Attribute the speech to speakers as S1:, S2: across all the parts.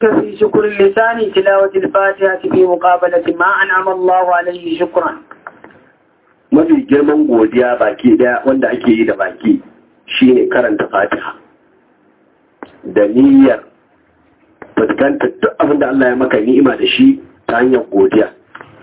S1: في شكر اللسان تلاوة الفاتحة في مقابلة ما أنعم الله عليه شكرا
S2: mafi girman godiya baki daya wanda ake yi da baki shine karanta fatiha da niyyar fuskantar duk abin da Allah ya maka ni'ima da shi ta hanyar godiya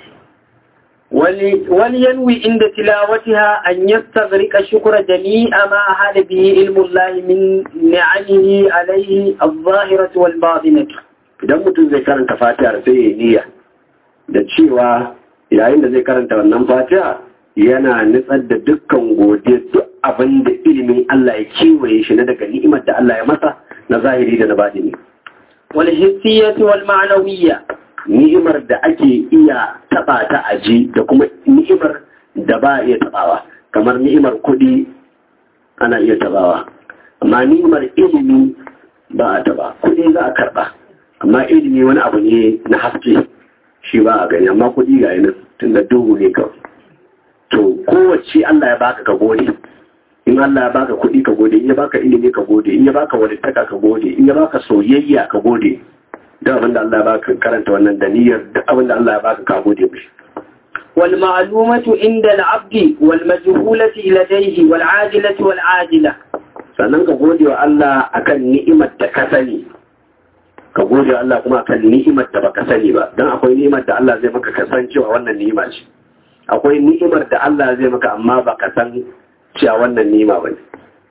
S1: ولينوي عند تلاوتها أن يستغرق شكر جميع ما أحد به علم الله من نعمه عليه الظاهرة والباطنة
S2: idan mutum zai karanta fatihar sai ya niyya da cewa yayin da zai karanta wannan fatiha yana nutsar da dukkan godiya duk abin da ilimin Allah ya kewaye shi na daga ni'imar da Allah ya masa na zahiri da na batini
S1: والحسية والمعنوية
S2: ni'imar da ake iya taba ta aji da kuma ni'imar da ba a iya tabawa kamar ni'imar kuɗi ana iya tabawa amma ni'imar ilimi ba a taba kuɗi za a karɓa amma ilimi wani abu ne na haske shi ba a gani amma kuɗi ga yanar tun da duhu ne kawai to kowace Allah ya baka ka gode in Allah ya baka kuɗi ka gode in ya baka ilimi ka gode in ya baka walittaka ka gode in ya baka soyayya ka gode duk abin da Allah ya baka karanta wannan da niyyar duk abin da Allah ya baka ka gode mishi
S1: والمعلومة عند العبد والمجهولة لديه والعاجلة والعاجلة
S2: sannan ka gode wa Allah akan ni'imar da ka sani ka gode wa Allah kuma akan ni'imar da baka sani ba don akwai ni'imar da Allah zai maka kasancewa wannan ni'ima ce akwai ni'imar da Allah zai maka amma baka san cewa wannan ni'ima ba ne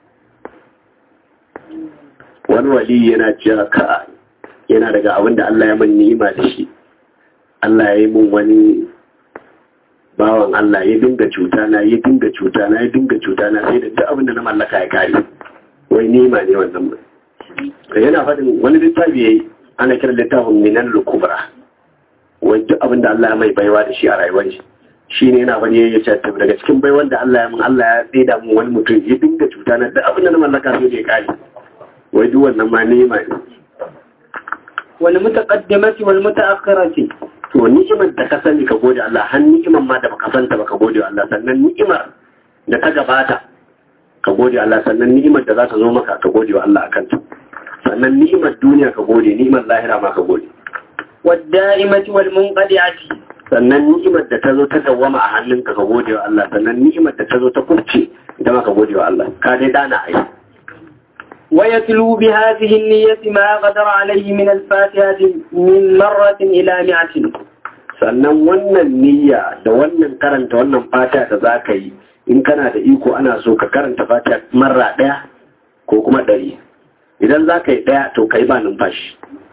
S2: wani wali yana cewa ka yana daga abin da Allah ya man ni'ima da shi Allah ya yi mun wani bawan Allah ya dinga cuta na ya dinga cuta na ya dinga cuta na sai da duk abin da na mallaka ya kare wai ni'ima ne wannan ba yana faɗin wani littafi yayi ana kiran littafin minan lukubra wai duk abin da Allah ya mai baiwa da shi a rayuwar shi shi ne yana wani ya ce daga cikin baiwan da Allah ya mun Allah ya tsaida mun wani mutum ya dinga cuta na duk abin da na mallaka sai da ya kare wai duk wannan ma ni'ima ne
S1: والمتقدمة والمتأخرة
S2: to ni'imar da ka sani ka gode Allah har ni'imar ma da baka santa ba ka gode Allah sannan ni'imar da ta gabata ka gode Allah sannan ni'imar da za ta zo maka ka gode wa Allah akan ta sannan ni'imar duniya ka gode ni'imar lahira ma ka gode
S1: والدائمة والمنقطعة
S2: sannan ni'imar da ta zo ta dawwama a hannunka ka gode wa Allah sannan ni'imar da ta zo ta kurce ita ma ka gode wa Allah ka dai dana ai
S1: ويتلو بهذه النية ما قدر عليه من الفاتحة من مرة إلى مئة
S2: sannan wannan niyya da wannan karanta wannan fata da za ka yi in kana da iko ana so ka karanta fata marra ɗaya ko kuma ɗari idan za ka yi ɗaya to ka yi ba numfashi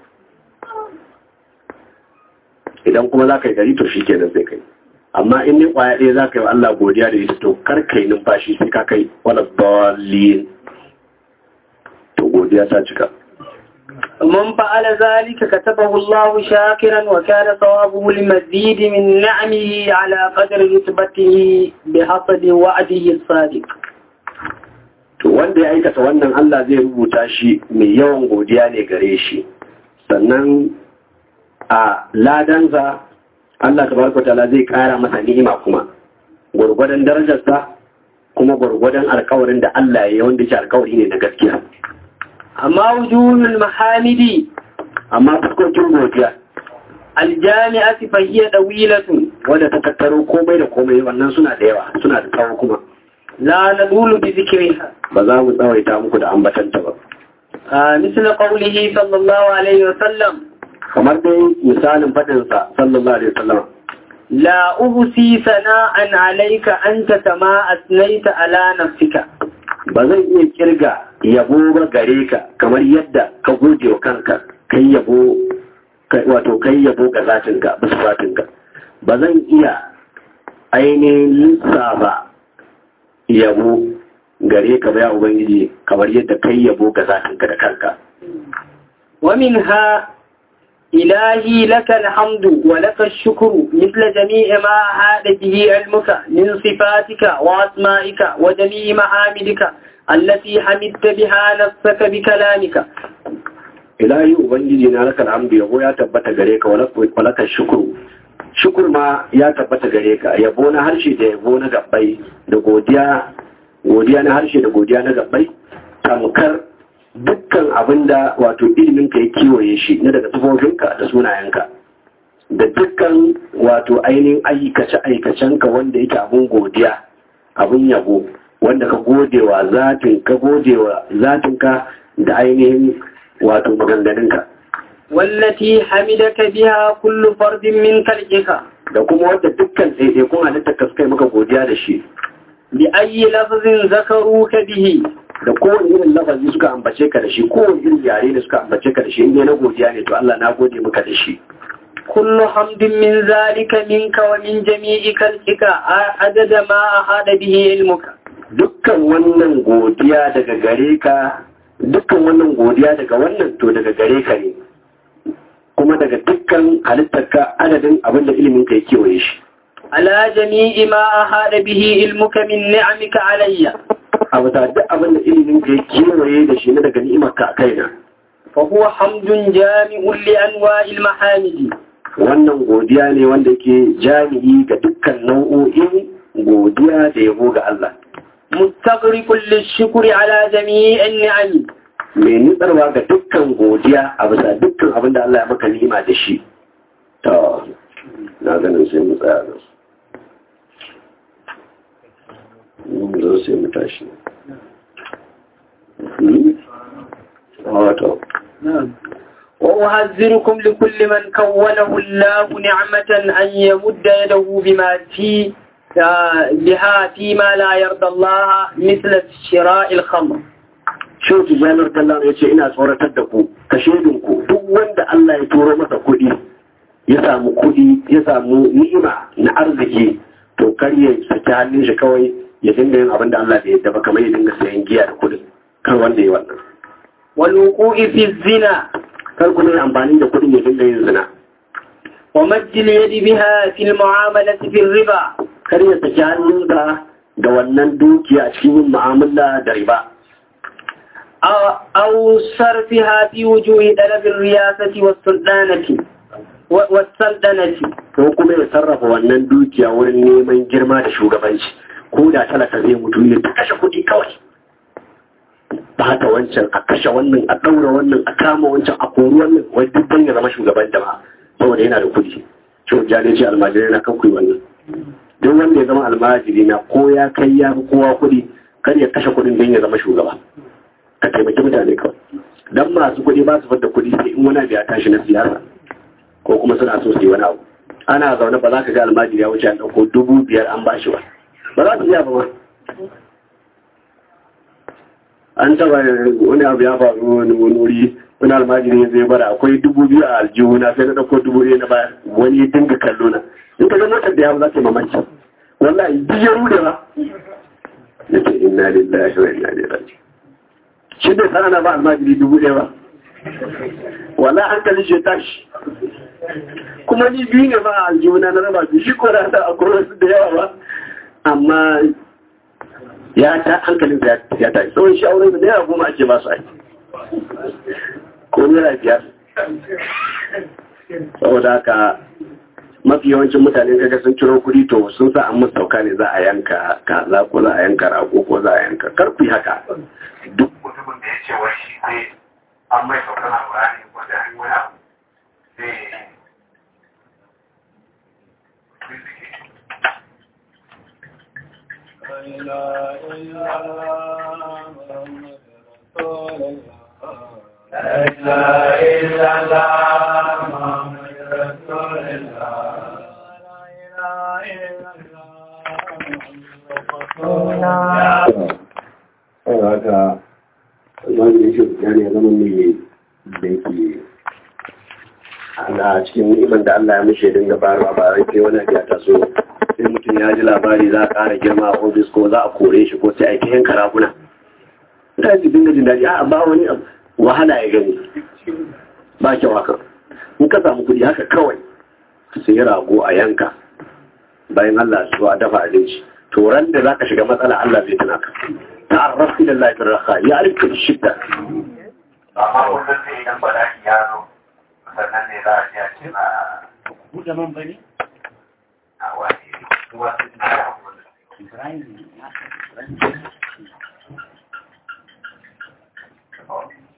S2: idan kuma za ka yi ɗari to shi kenan sai kai amma in ne ƙwaya ɗaya za ka yi wa Allah godiya da ita to kar ka yi numfashi sai ka kai wala dalilin to godiya ta cika
S1: ومن فعل ذلك كتبه الله شاكرا وكان ثوابه المزيد من نعمه على قدر رتبته بحسب وعده الصادق
S2: to wanda ya aikata wannan Allah zai rubuta shi mai yawan godiya ne gare shi sannan a ladansa Allah tabaraka ta'ala zai kara masa ni'ima kuma gurgurdan darajarsa kuma gurgurdan alkawarin da Allah ya yi wanda shi alkawari ne na gaskiya
S1: أما وجوه المحامد
S2: amma fuskokin godiya
S1: الجامعة فهي طويلة
S2: wadda ta tattaro komai da komai wannan suna da yawa suna da tsawo kuma
S1: لا نقول بذكرها
S2: ba za mu tsawaita muku da ambatanta ba
S1: آه مثل قوله صلى الله عليه وسلم
S2: kamar dai misalin faɗinsa sallallahu alaihi wasallam
S1: لا أهسي ثناء عليك أنت كما أثنيت على نفسك
S2: ba zan iya kirga yabo ba gare ka kamar yadda ka gode wa kanka kai yabo kai- wato kai yabo ga zatinka bisa zatinka ba zan iya ainihin lissafa yabo gare ka ba ya ubangiji kamar yadda kai yabo ga zatinka da kanka
S1: ومنها إلهي لك الحمد ولك الشكر مثل جميع ما هاد به علمك من صفاتك وأسمائك وجميع محامدك التي حمدت بها نفسك بكلامك
S2: ilahi ubangiji na laka alhamdu yabo ya tabbata gare ka walaka shukuru shukur ma ya tabbata gare ka yabo na harshe da yabo na gabbai da godiya godiya na harshe da godiya na gabbai tamkar dukkan abin da wato iliminka ya kewaye shi na daga tufofinka da sunayenka da dukkan wato ainihin aikace-aikacenka wanda yake abin godiya abin yabo wanda ka godewa zatin ka godewa zatinka da ainihin wato maganganunka
S1: wallati hamidaka biha kullu fardin min khalqika
S2: da kuma wanda dukkan ɗaiɗaikun halittar ka suka yi maka godiya da shi
S1: bi ayyi lafzin zakaruka bihi
S2: da kowane irin lafazi suka ambace ka da shi kowane irin yare da suka ambace ka da shi inda na godiya ne to Allah na gode maka da shi
S1: kullu hamdin min zalika minka wa min jami'i khalqika adada ma ahada bihi ilmuka
S2: dukkan wannan godiya daga gare ka dukkan wannan godiya daga wannan to daga gare ka ne kuma daga dukkan halittarka adadin abin da ilimin ka ya kewaye shi
S1: ala jami'i ma ahada bihi ilmuka min ni'amika alayya
S2: a bisa duk abin da ilimin ka ya kewaye da shi na daga ni'imarka a kaina
S1: fa huwa hamdun jami'un li anwa'il mahamidi
S2: wannan godiya ne wanda ke jami'i ga dukkan nau'o'in godiya da yabo ga Allah
S1: mustaqriqul lishukri ala jami'in ni'ami
S2: mai nutsarwa ga dukkan godiya a bisa dukkan abin da Allah ya maka ni'ima da shi to na ganin sai mu tsaya nan mun zo sai mu tashi wato
S1: وأحذركم لكل من كونه الله نعمة أن يمد يده بما في بها فيما لا يرضى الله مثل شراء الخمر
S2: Shehu Tijjanar Kallon ya ce ina tsoratar da ku, ka ku duk wanda Allah ya turo masa kuɗi, ya samu kuɗi, ya samu ni'ima na arziki, to kar ya saki hannun shi kawai ya dinga yin abin da Allah bai yadda ba kamar ya dinga sayan giya da kuɗin, kar wanda ya wannan.
S1: والوقوع في الزنا
S2: Kar kuma yi amfani da kuɗin ya dinga yin zina.
S1: ومد اليد بها في المعاملة في الربا
S2: Kar ya saki hannunsa da wannan dukiya a cikin yin mu'amala da riba.
S1: أو, أو صرفها في وجوه طلب الرياسة والسلطنة و- والسلطنة
S2: ko kuma ya sarrafa wannan dukiya wurin neman girma da shugabanci ko da talaka zai mutu ne ta kashe kuɗi kawai ba ta wancan a kashe wannan a ɗaura wannan a kama wancan a kori wannan wai duk dan ya zama shugaban jama'a saboda yana da kuɗi shi jale ce almajirai na kan kuyi wannan duk wanda ya zama almajiri na ko ya kai ya fi kowa kuɗi kar ya kashe kuɗin don ya zama shugaba ka taimaki mutane kawai dan masu kuɗi ba su fadda kuɗi sai in wani abu ya tashi na siyasa ko kuma suna so su yi wani abu ana zaune ba za ka ga almajiri ya wuce an ɗauko dubu biyar an bashi ba ba za su iya ba ma an taba wani abu ya faru wani wuri wani almajiri ya zai bara akwai dubu biyu a aljihu na sai na ɗauko dubu ɗaya na baya wani ya dinga kallo na in ka ga motar da ya za ka yi mamaki wallahi duk ya rude ba ya ce inna lillahi wa inna ilaihi raji'un shi bai san ana ba almajiri dubu ɗaya ba wala hankali shi tashi kuma ni biyu ne ba a aljihuna na raba su shi ko da ta akwai wasu da yawa ba amma ya ta hankalin ya tashi tsawon shi auren da naira goma ake ba su aiki ko naira biyar saboda haka mafi yawancin mutane kaga sun ciro kuɗi to sun sa an musu sauka ne za a yanka kaza ko za a yanka rago ko za a yanka karku yi haka duk
S3: mutumin da ya ce wai shi sai an mai saukan alƙur'ani ko da an wani abu sai
S2: haka wanda shi ya ne zama mai da yake a cikin ni'imar da Allah ya mushe dinga bayarwa ba rai sai wani ya taso sai mutum ya ji labari za a ƙara girma a ofis ko za a kore shi ko sai a yi yanka raguna ta ji dinga jin daɗi a ba wani abu wahala ya gani ba kyau haka in ka samu kuɗi haka kawai sai rago a yanka bayan Allah su a dafa abinci to ran da zaka shiga matsala Allah zai tuna ka ta'arraf ila Allah fi raha ya arifka bi shidda
S3: amma kullum sai idan bala'i ya zo sannan ne za a ji a ce na
S4: buɗe man bane?
S3: a wani ruwa sun na hakuri
S4: Ibrahim ya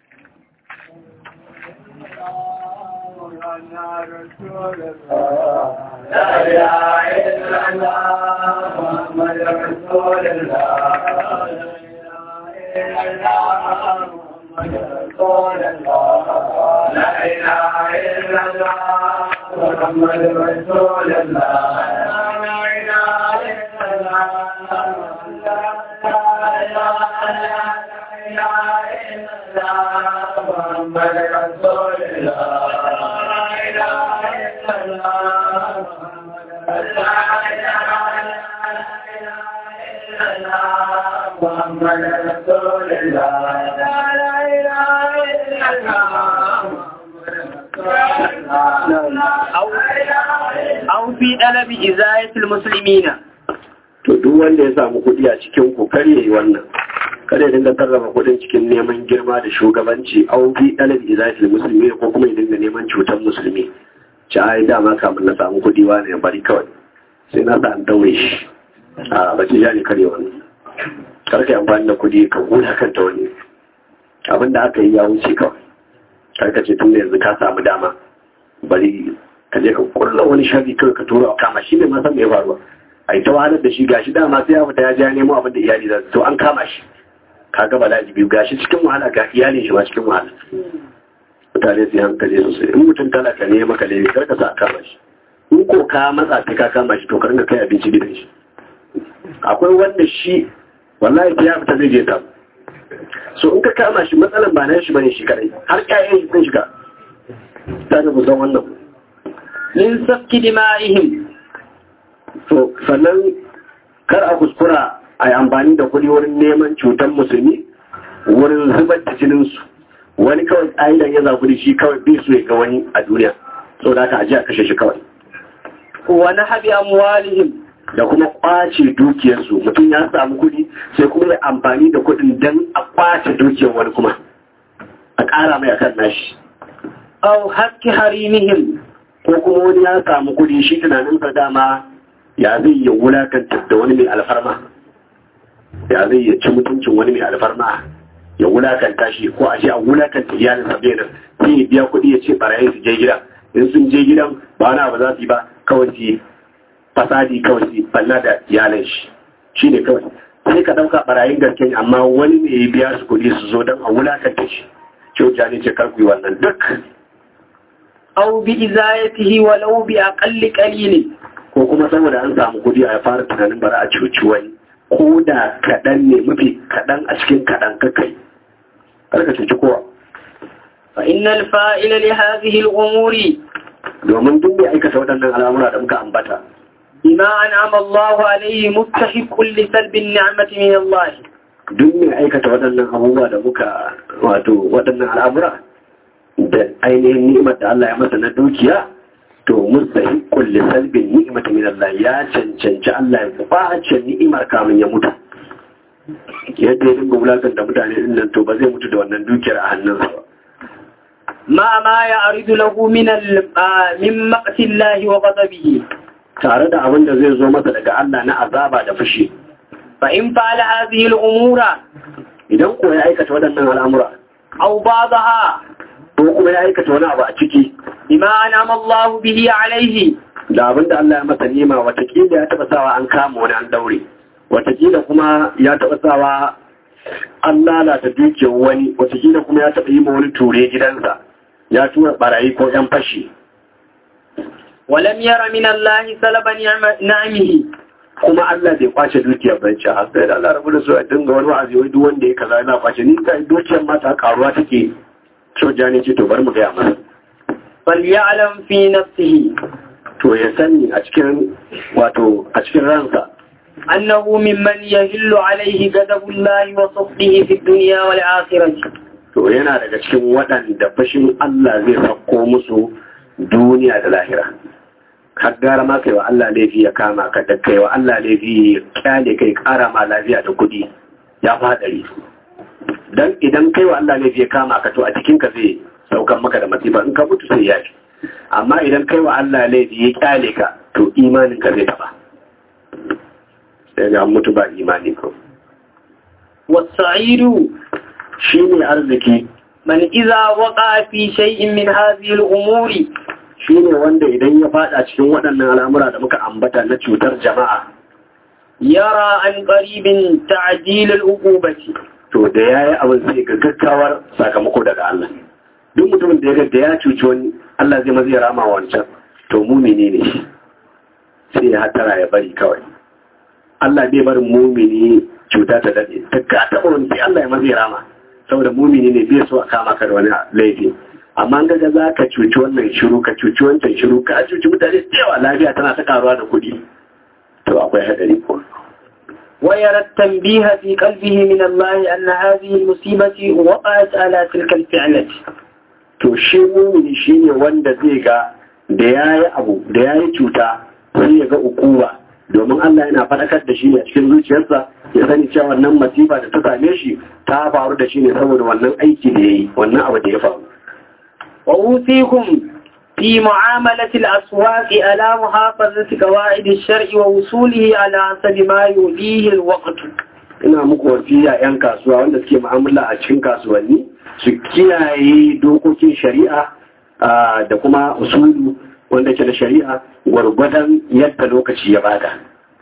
S1: أو في طلب إزاية المسلمين
S2: to duk wanda ya samu kuɗi a cikin ku kar yayi wannan kar ya dinga sarrafa kuɗin cikin neman girma da shugabanci au fi dalil izatil musulmi ko kuma ya dinga neman cutar musulmi ci ai dama kamun na samu kuɗi wani ya bari kawai sai na sa an daure shi a bace ja ne kare wani kar ka yi amfani da kuɗi ka huda kanta wani abin da aka yi ya wuce kawai kar ka ce tun da yanzu ka samu dama bari ka je ka kulla wani sharri kawai ka tura kama shi ne ma san me ya faruwa a yi ta wahalar da shi gashi dama sai ya fita ya ja nemo abin da iyali za su to an kama shi ka gaba da biyu gashi cikin wahala ga iyalin shi ba cikin wahala mutane su yi hankali sosai in mutum talaka ne ya maka laifi kar ka sa kama shi in ko ka matsa sai ka kama shi to ka ringa kai abinci gidan shi akwai wanda shi wallahi sai ya fita zai je ta so in ka kama shi matsalan ba na shi bane shi kadai har ƴaƴan shi sun shiga ta da kusan wannan
S1: من سفك دمائهم
S2: to sannan kar a kuskura a yi amfani da kuɗi wurin neman cutar musulmi wurin zubar da jininsu wani kawai ƙa'idan ya zafi shi kawai bi su ga wani a duniya sau da aka ajiya kashe shi kawai
S1: ونهب أموالهم
S2: da kuma ƙwace dukiyarsu mutum ya samu kuɗi sai kuma ya amfani da kuɗin don a ƙwace dukiyar wani kuma a ƙara mai akan nashi
S1: أو حق حريمهم
S2: ko kuma wani ya samu kuɗi shi tunaninsa dama ya zai yi wulakanta da wani mai alfarma ya zai yi ci mutuncin wani mai alfarma ya wulakanta shi ko a ce a wulakanta iyalin sa nan sai ya biya kuɗi ya ce barayin su je gida in sun je gidan ba na ba za su yi ba kawai su yi fasadi kawai su yi banna da iyalin shi shi ne kawai sai ka ɗauka barayin gaske ne amma wani ne ya biya su kuɗi su zo don a wulakanta shi kyauta ne ce kar ku yi wannan duk
S1: أو بإزايته ولو بأقل قليل
S2: ko kuma saboda an samu kudi a fara tunanin bara a cuci wani ko da kaɗan ne mafi kaɗan a cikin kaɗan kakai karka cuci kowa
S1: فإن الفائل لهذه الأمور
S2: domin duk mai aikata waɗannan al'amura da muka ambata
S1: بما أنعم الله عليه مستحق لسلب النعمة من الله
S2: duk mai aikata waɗannan abubuwa da muka wato waɗannan al'amura da ainihin ni'imar da Allah ya masa na dukiya to mustahiqqul li salbin ni'mati min Allah ya cancanci Allah ya kwace ni'imar kamun ya mutu yadda ya dinga wulakan da mutane din nan to ba zai mutu da wannan dukiyar a hannunsa ba
S1: ما ما يعرض له من ال- آه، من مقت الله وغضبه
S2: tare da abin da zai zo masa daga Allah na azaba da fushi
S1: فإن فعل هذه الأمور
S2: idan ko ya aikata waɗannan al'amura
S1: أو بعضها
S2: ko kuma ya aikata wani abu a ciki
S1: بما أنعم الله به عليه
S2: da abin da Allah ya masa nima watakila ya taɓa sawa an kama wani an daure watakila kuma ya taɓa sawa an lalata dukiyar wani watakila kuma ya taɓa yi ma wani ture gidansa ya tura barayi ko ‘yan fashi
S1: ولم ير من الله سلب نعم- نعمه
S2: kuma Allah bai kwace dukiyar bai ce har sai da Allah rabu da su a dinga wani wa'azi wai duk wanda ya kaza yana kwace ni kai dukiyar mata karuwa take soja ne ce to bar mu gaya masa
S1: فليعلم في نفسه
S2: to ya sani a cikin wato a cikin ransa
S1: أنه ممن يهل عليه غضب الله وصفه في الدنيا والآخرة
S2: to yana daga cikin waɗanda fashin Allah zai sauko musu duniya da lahira har gara ma kai wa Allah laifi ya kama ka da kai wa Allah laifi ya kyale kai kara ma lafiya da kuɗi ya fadari dan idan kai wa Allah laifi ya kama ka to a cikin ka zai saukan maka da masifa in ka mutu sai ya fi amma idan kai wa Allah laifi ya kyale ka to imanin ka zai taba sai ga mutu ba imani ko
S1: والسعيد
S2: shi ne arziki
S1: من إذا وقع في شيء من هذه الأمور
S2: shine wanda idan ya fada cikin waɗannan al'amura da muka ambata na cutar jama'a
S1: يرى عن قريب تعجيل العقوبة
S2: to da yayi abin sai ga gaggawar sakamako daga Allah duk mutumin da ya ga da ya cuci wani Allah zai mazi rama wancan to mumini ne shi sai ya hatara ya bari kawai Allah bai barin mumini cuta ta dade ta ka taba wani sai Allah ya mazi rama saboda mumini ne bai so a kama ka da wani laifi amma ga ga za ka cuci wannan shiru ka cuci wancan shiru ka cuci mutane da yawa lafiya tana ta karuwa da kuɗi to akwai hadari ko
S1: ويرى التنبيه في قلبه من الله أن هذه المصيبة وقعت على تلك الفعلة
S2: to shi mumini shine wanda zai ga da yayi abu da yayi cuta sai ya ga ukuwa domin Allah yana faɗakar da shi a cikin zuciyarsa ya sani cewa wannan masifa da ta same shi ta faru da shi ne saboda wannan aiki da yayi wannan abu da ya faru
S1: وأوصيكم في معاملة الأسواق على محافظة قواعد الشرع ووصوله على حسب ما يوليه الوقت
S2: ina muku wasiya 'yan kasuwa wanda suke mu'amala a cikin kasuwanni su kiyaye dokokin shari'a ah, da kuma usulu wanda ke da shari'a gwargwadon yadda lokaci ya bada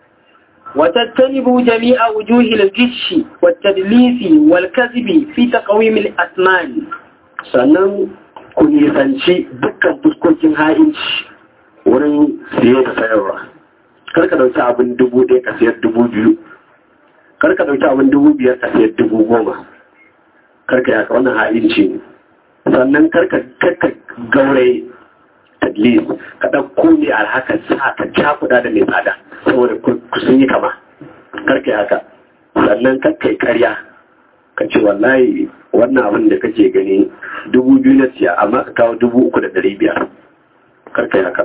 S1: وتجتنبوا جميع وجوه الغش والتدليس والكذب في تقويم الأثمان
S2: sannan ku nisanci dukkan fuskokin ha'inci wurin siye da sayarwa karka dauki abin dubu ɗaya ka siyar dubu biyu karka dauki abin dubu biyar ka siyar dubu goma karka yaka wannan ha'inci ne sannan karka karka gauraye tadlis ka ɗauko ne alhaka sa ka cakuɗa da mai tsada saboda ku ku sun yi kama karka yaka sannan karka yi karya ka ce wallahi wannan abin da kake gani dubu biyu na siya amma ka kawo dubu uku da ɗari biyar karka yi haka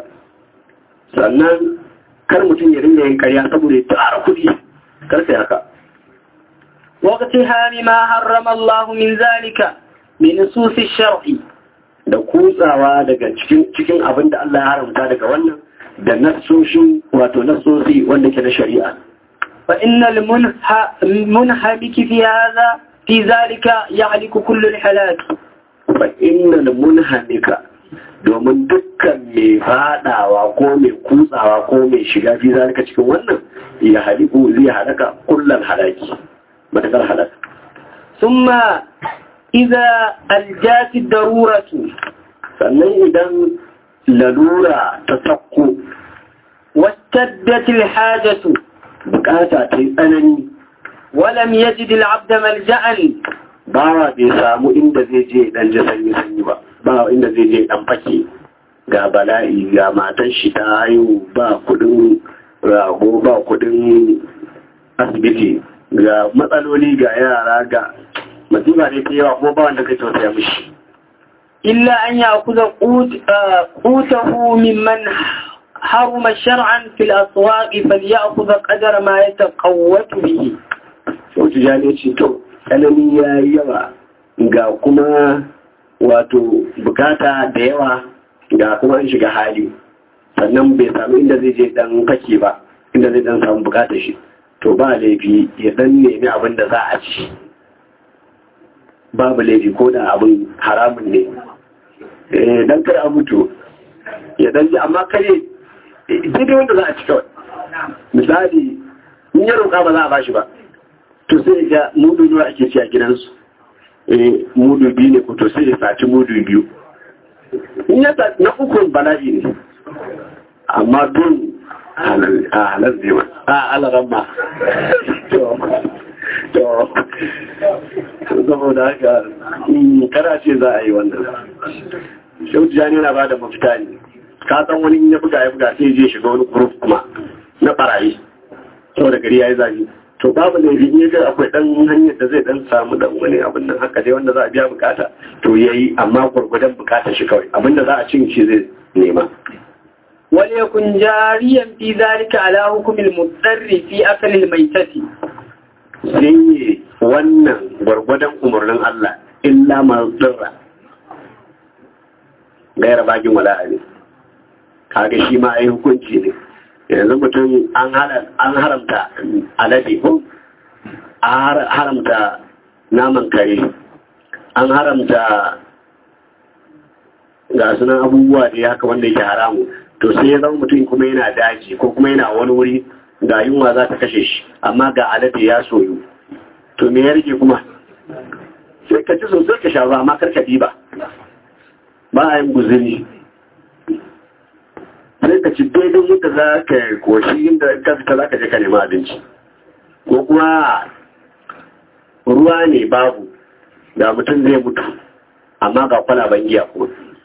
S2: sannan kar mutum ya ringa yin karya saboda ya tara kuɗi karka yi haka
S1: واقتهام ما حرم الله من ذلك من نصوص الشرع
S2: da kutsawa daga cikin cikin abin da Allah ya haramta daga wannan da nassoshin wato nassosi wanda ke na shari'a
S1: فإن المنه- المنهمك في هذا في ذلك يعلك كل الحلاك
S2: fa innal munhamika domin dukkan mai fadawa ko mai kutsawa ko mai shiga fi zalika cikin wannan ya haliku zai halaka kullal halaki matakar halaka
S1: ثم إذا الجات الضرورة
S2: sannan idan lalura ta sakko
S1: واشتدت الحاجة
S2: bukata ta yi tsanani
S1: ولم يجد العبد ملجأ
S2: bawa bai samu inda zai je dan ji sanyi sanyi ba ba inda zai je dan fake ga bala'i ga matan shi ta haihu ba kudin rago ba kudin asibiti ga matsaloli ga yara ga masifa ne ta yawa kuma ba wanda kai tausaya mishi
S1: إلا أن يأخذ قوت آه، قوته ممن حرم شرعا في الأسواق فليأخذ قدر ما يتقوت به
S2: sau tijani ce to tsanani ya yi yawa ga kuma wato bukata da yawa ga kuma an shiga hali sannan bai samu inda zai je dan kake ba inda zai dan samu bukatar shi to ba laifi ya dan nemi abin da za a ci babu laifi ko da abin haramun ne eh dan kar a mutu ya dan ji amma kare daidai wanda za a ci kawai misali in ya roƙa ba za a bashi ba to sai ga mudu nawa ake ci a gidansu eh mudu biyu ne ko to sai ya saci mudu biyu in ya saci na ukun bala'i ne amma tun a halar zai ma a alaran ma to to saboda haka kara ce za a yi wannan shautu jani yana ba da mafita ne ka san wani in ya buga ya buga sai je shiga wani group kuma na barayi saboda gari ya yi zafi to babu ne in ya ga akwai dan hanyar da zai dan samu dan wani abin nan haka dai wanda za a biya bukata to yayi amma gurgudan bukatar shi kawai abin da za a cin shi zai nema
S1: وليكن جاريا في ذلك على حكم المضطر في أكل الميتة
S2: sai yi wannan gwargwadon umarnin Allah illa mazurra gaira bagin wala'a ne kaga shi ma ai hukunci ne yanzu mutum an haramta alade ko an haramta naman kare an haramta ga sunan abubuwa da haka wanda yake haramu to sai ya zama mutum kuma yana daji ko kuma yana wani wuri ga yunwa za ta kashe shi amma ga alade ya soyu to me ya rike kuma sai ka ci sosai ka sha ruwa amma karka ba ba a yin guzuri sai ka ci daidai yadda za ka koshi inda ka fita za ka je ka nema abinci ko kuma ruwa ne babu da mutum zai mutu amma ga kwalaban giya kuma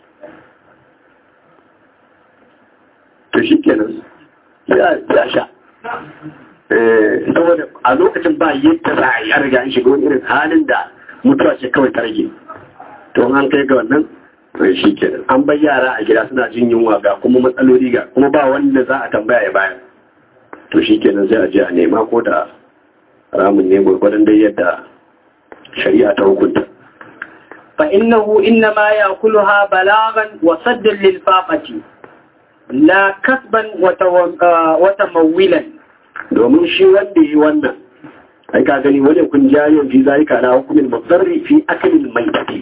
S2: to shi kenan ya sha saboda a lokacin ba yadda za a yi an riga an shiga wani irin halin da mutuwa ce kawai ta rage to an kai ga wannan shi kenan an bai yara a gida suna jin yunwa ga kuma matsaloli ga kuma ba wanda za a tambaya ya bayar to shi kenan sai a je a nema ko da ramin ne gwargwadon dai yadda shari'a ta hukunta
S1: فإنه إنما يأكلها بلاغا وصدا للفاقة لا كسبا وتمويلا
S2: domin shi wanda yi wannan ai ka gani wani kun jayon fi zalika na hukumin mazarri fi akalin mai tafi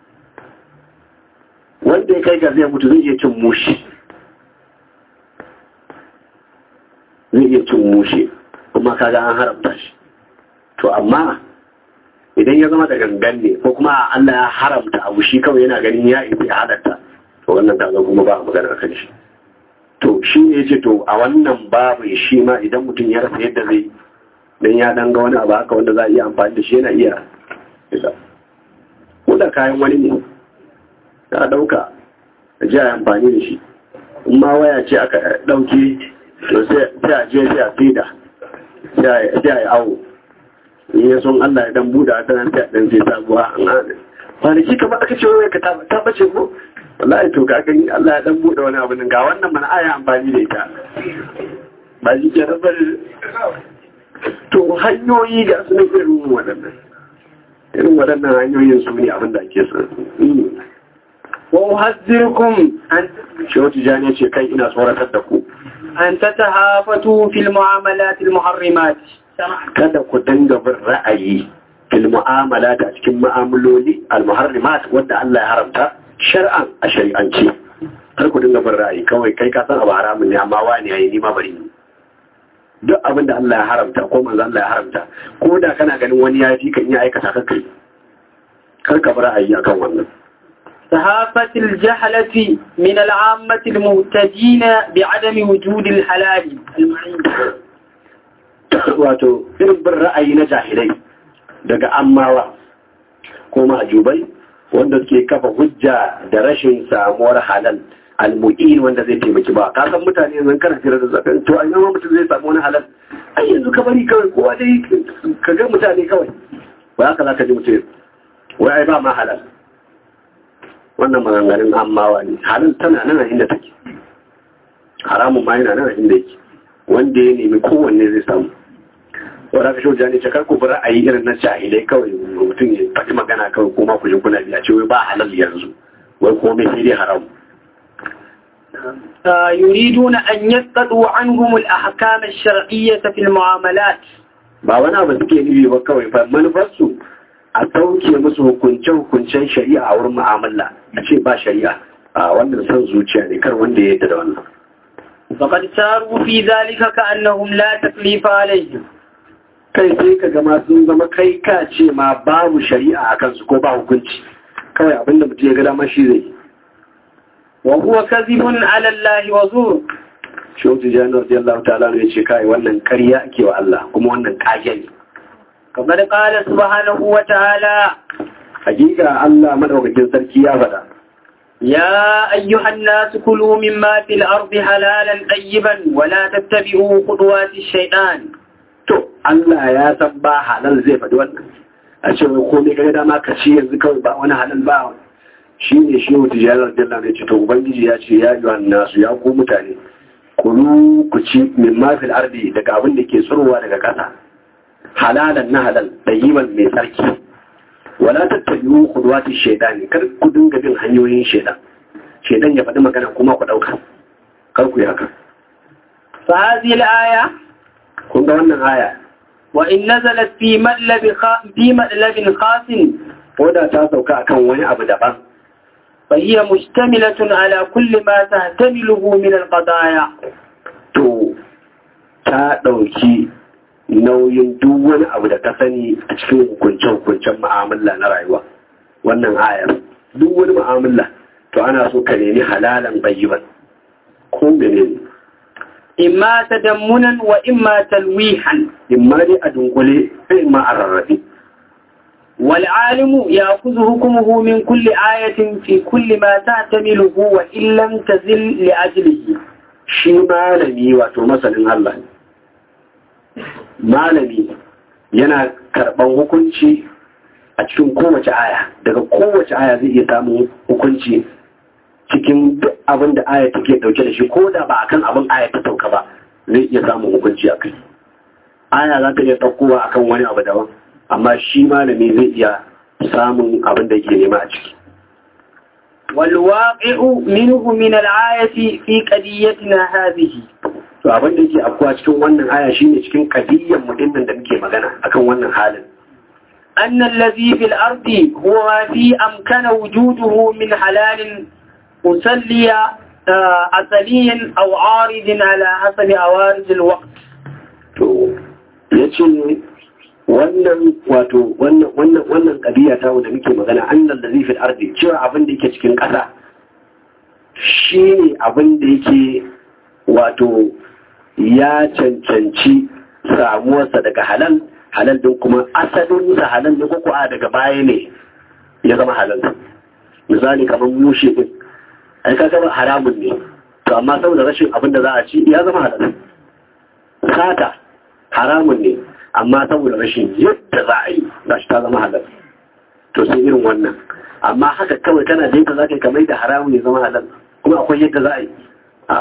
S2: wanda ya kai ga zai mutu zai iya cin mushi zai iya cin mushi kuma kaga an haramta shi to amma idan ya zama da gangan ne ko kuma Allah ya haramta abu shi kawai yana ganin ya isa ya halatta to wannan kaga kuma ba magana kan shi to shi ne ce to a wannan babu shi ma idan mutum ya rasa yadda zai dan ya dan ga wani abu haka wanda za a iya amfani da shi yana iya isa ko da kayan wani ne za a dauka a ji a amfani da shi in ma waya ce aka dauke to sai a je sai a fida sai a yi awo in ya son Allah ya dan buɗe ta nan sai dan sai sabuwa an hana kwanaki kamar aka ce wai ka ta bace ko wallahi to ka gani Allah ya dan buɗe wani abu nan ga wannan mana aya amfani da ita ba shi ke rabar to hanyoyi ga su ne irin waɗannan irin waɗannan hanyoyin su ne abin da ake son
S1: wa uhadhdhirukum an
S2: shehu tijani ce kai ina tsoratar da ku
S1: an tatahafatu fil mu'amalat al muharrimat
S2: kada ku dinga bin ra'ayi fil mu'amala a cikin mu'amaloli al muharrimat wanda Allah ya haramta shar'an a shari'ance kar ku dinga bin ra'ayi kawai kai ka san abu haramun ne amma wani yayi ni ma bari ni duk abin da Allah ya haramta ko manzo Allah ya haramta ko da kana ganin wani ya fi kan iya aikata ka kai kar ka bi ra'ayi akan wannan
S1: صحافة الجهلة من العامة المهتدين بعدم وجود الحلال المعين
S2: wato irin bin ra'ayi na jahilai daga ammawa ko ma'ajubai wanda suke kafa hujja da rashin samuwar halal almu'in wanda zai taimaki ba ka san mutane yanzu kana fira da zakan to a yana mutum zai samu wani halal ai yanzu ka bari kawai kowa dai ka ga mutane kawai ba haka za ka ji mutum wai ai ba ma halal wannan maganganun ammawa ne halal tana nan a inda take haramun ma yana nan a inda yake wanda ya nemi kowanne zai samu wadda ka shauja ne ce karku bi ra'ayi irin na jahilai kawai mutum ya faɗi magana kawai kuma ku ji kuna biya ce wai ba halal yanzu wai komai sai dai haram
S1: يريدون أن يسقطوا عنهم الأحكام الشرعية في المعاملات
S2: ba wani abu suke nufi ba kawai fa manufarsu a sauke musu hukunce-hukuncen shari'a a wurin mu'amala a ce ba shari'a a wannan son zuciya ne kar wanda ya yadda da wannan
S1: فقد ساروا في ذلك كأنهم لا تكليف عليهم
S2: kai sai ka gama sun zama kai ka ce ma babu shari'a a kansu ko ba hukunci kawai abinda mutum ya ga dama shi zai
S1: وهو كذب على الله وزور
S2: shehu tijjani radiyallahu ta'ala ya ce kai wannan ƙarya ake wa Allah kuma wannan kage ne
S1: فقد قال سبحانه وتعالى
S2: hakika Allah madaukakin sarki ya faɗa
S1: يا أيها الناس كلوا مما في الأرض حلالا طيبا ولا تتبعوا خطوات الشيطان
S2: to Allah ya san ba halal zai faɗi wannan a ce wai komai kaga dama ka ci yanzu kawai ba wani halal ba shi ne shi wata jiyar radiyallahu ya ce to ubangiji ya ce ya yi nasu ya ku mutane kulu ku ci min mafil ardi daga abin da ke tsirowa daga ƙasa halalan na halal ɗayiban mai sarki wala tattabi'u khudwati shaytani kar ku dinga bin hanyoyin shaytan shaytan ya faɗi magana kuma ku ɗauka kar ku yi haka
S1: فهذه الآية
S2: kun ga wannan aya
S1: وإن نزلت في مطلب خا... في مطلب خاص
S2: ko da ta sauka akan wani abu daban
S1: فهي مشتملة على كل ما تحتمله من القضايا
S2: to ta ɗauki nauyin duk wani abu da ka sani a cikin hukunce-hukuncen ma'amala na rayuwa wannan ayar duk wani ma'amala to ana so ka nemi halalan bayyiban ko menene
S1: إما تدمنا وإما تلويحا
S2: in ma dai a dunkule sai ma a rarrabe
S1: والعالم يأخذ حكمه من كل آية في كل ما تعتمله وإن لم تزل لأجله
S2: shi malami wato masanin Allah malami yana karɓan hukunci a cikin kowace aya daga kowace aya zai iya samun hukunci cikin duk abin da aya take dauke da shi ko da ba akan abin aya ta sauka ba zai iya samun hukunci a kai aya za ta iya ɗaukowa akan wani abu daban amma shi malami zai iya samun abin da ke nema a ciki
S1: والواقع منه من الآية في قضيتنا هذه
S2: to abin da yake afkuwa cikin wannan aya shine cikin kadiyyar mu dinnan da muke magana akan wannan halin
S1: أن الذي في الأرض هو ما في أمكن وجوده من حلال مسلي آه، أصلي أو عارض على حسب عوارض الوقت
S2: to yace wannan wato wannan wannan wannan kadiya ta wanda muke magana annal ladhi fil ardi cewa abin da yake cikin ƙasa shine abin da yake wato ya cancanci samuwarsa daga halal halal din kuma asalin sa halal ne ko a daga baya ne ya zama halal misali kamar mushe din ai ka ga haramun ne to amma saboda rashin abin da za a ci ya zama halal sata haramun ne amma saboda rashin yadda za a yi za shi ta zama halal to sai irin wannan amma haka kawai kana da yadda za ka yi kamar da haramun ya zama halal kuma akwai yadda za a yi a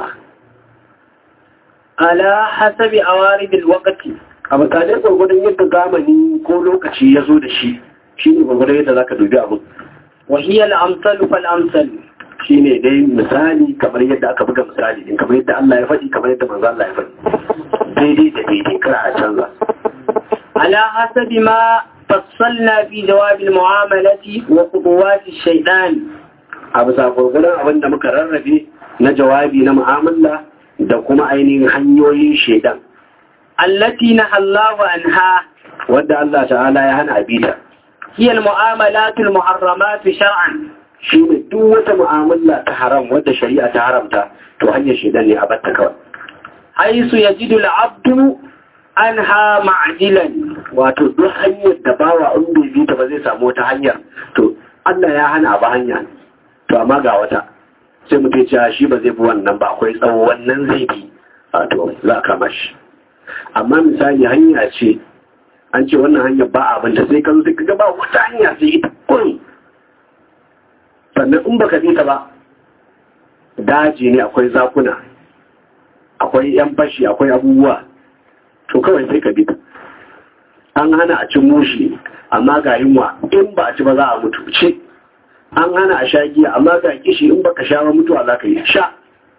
S1: على حسب عوارض الوقت
S2: a mutane gwargwadon yadda zamani ko lokaci ya zo da shi shi ne gwargwadon yadda za ka dubi abin
S1: وهي الأمثل فالأمثل
S2: shi ne dai misali kamar yadda aka buga misali din kamar yadda Allah ya faɗi kamar yadda manzo Allah ya faɗi daidai da daidai kar a canza
S1: على حسب ما فصلنا في جواب المعاملة وخطوات الشيطان
S2: a bisa gwargwadon abin da muka rarrabe na jawabi na mu'amala da kuma ainihin hanyoyin shaidan
S1: التي نهى الله عنها
S2: wadda Allah ta'ala ya hana abita
S1: هي المعاملات المحرمات شرعا
S2: shi ne duk wata mu'amala ta haram wadda shari'a ta haramta to hanyar shaidan ne a batta kawai
S1: حيث يجد العبد عنها معجلا
S2: wato duk hanyar da bawa in bai bi ta ba zai samu wata hanyar to Allah ya hana ba hanya to amma ga wata sai mutum ya shi ba zai bi wannan ba akwai tsawo wannan zai bi a to za a kama shi amma misali hanya ce an ce wannan hanyar ba abin da sai kan sai kaga ba wata hanya sai ita kun sannan in baka bi ta ba daji ne akwai zakuna akwai yan fashi akwai abubuwa to kawai sai ka bi ta an hana a cin mushi amma ga yunwa in ba a ci ba za a mutu ci an hana a sha giya amma ga kishi in baka sha ba mutuwa za ka yi sha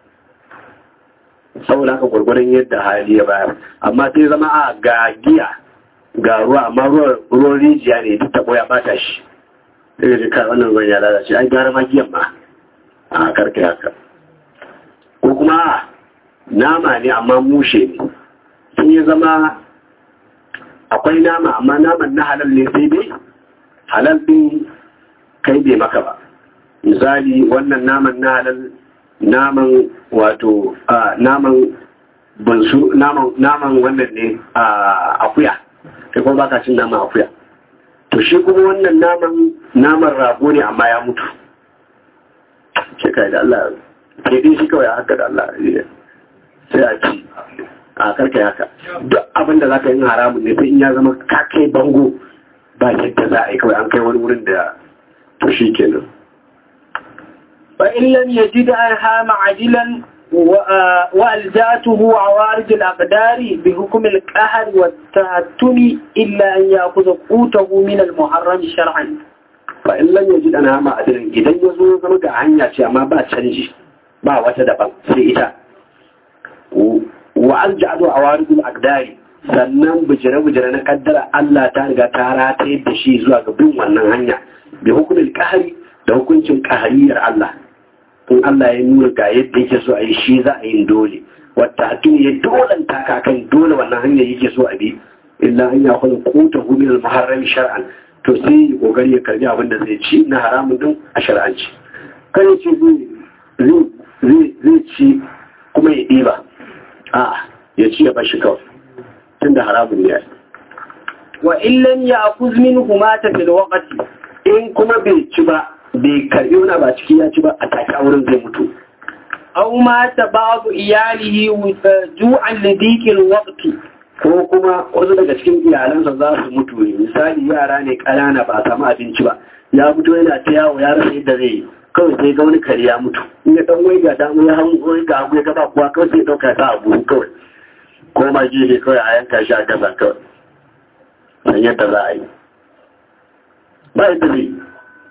S2: saboda haka gwargwadon yadda hali ya bayar amma sai zama a ga giya ga ruwa amma ruwan rijiya ne duk tabo ya bata shi sai ga kai wannan ruwan ya lalace ai gara ma giyan ma a karka haka ko kuma nama ne amma mushe ne sun ya zama akwai nama amma naman na halal ne sai dai halal din kai bai maka ba misali wannan naman na halal naman wato naman bunsu naman naman wannan ne a akuya kai kuma baka cin naman akuya to shi kuma wannan naman naman rago ne amma ya mutu shi kai da Allah ke din shi kawai haka da Allah sai a ci a karka haka duk abin da za ka yi haramun ne sai in ya zama ka kai bango ba yadda za a yi kawai an kai wani wurin da to shi kenan
S1: فإن لم يجد عنها معدلا وألجأته عوارض الأقدار بحكم القهر والتهتم إلا أن يأخذ قوته من المحرم شرعا
S2: فإن لم يجد عنها معدلا إذا يزو zama ga hanya ce amma ba canji ba wata daban sai ita wa alja'adu awaridul aqdari sannan bujire-bujire na kaddara Allah ta riga ta rataye da shi zuwa ga bin wannan hanya bi hukumil qahri da hukuncin ƙahariyar Allah in Allah ya nuna ga yadda yake so a yi shi za a yi dole wata hakim ya dolanta ka kan dole wannan hanyar yake so a bi illa an ya kula kuta hu min al-muharram shar'an to sai ya kokari ya karbi abin da zai ci na haramun din a shar'anci kan ya ce zai zai ci kuma ya ɗiba a ya ci ya bashi kawai tunda haramun ne
S1: wa illan ya akuz minhu mata fil waqti
S2: in kuma bai ci ba bai karbi wani ba ciki ya ci ba a take a wurin zai mutu
S1: aw mata ba'du iyalihi ju'an li dhiqil waqti
S2: ko kuma wasu daga cikin iyalansa za su mutu ne misali yara ne ƙanana ba a samu abinci ba ya fito yana ta yawo ya rasa yadda zai yi kawai sai ga wani kare ya mutu in ya dan waiga da ya hango wai ga hagu ya gaba kuwa kawai sai dauka ta abu kawai ko ma gefe kawai a yanka shi a gasa kawai san yadda za a yi ba yadda zai yi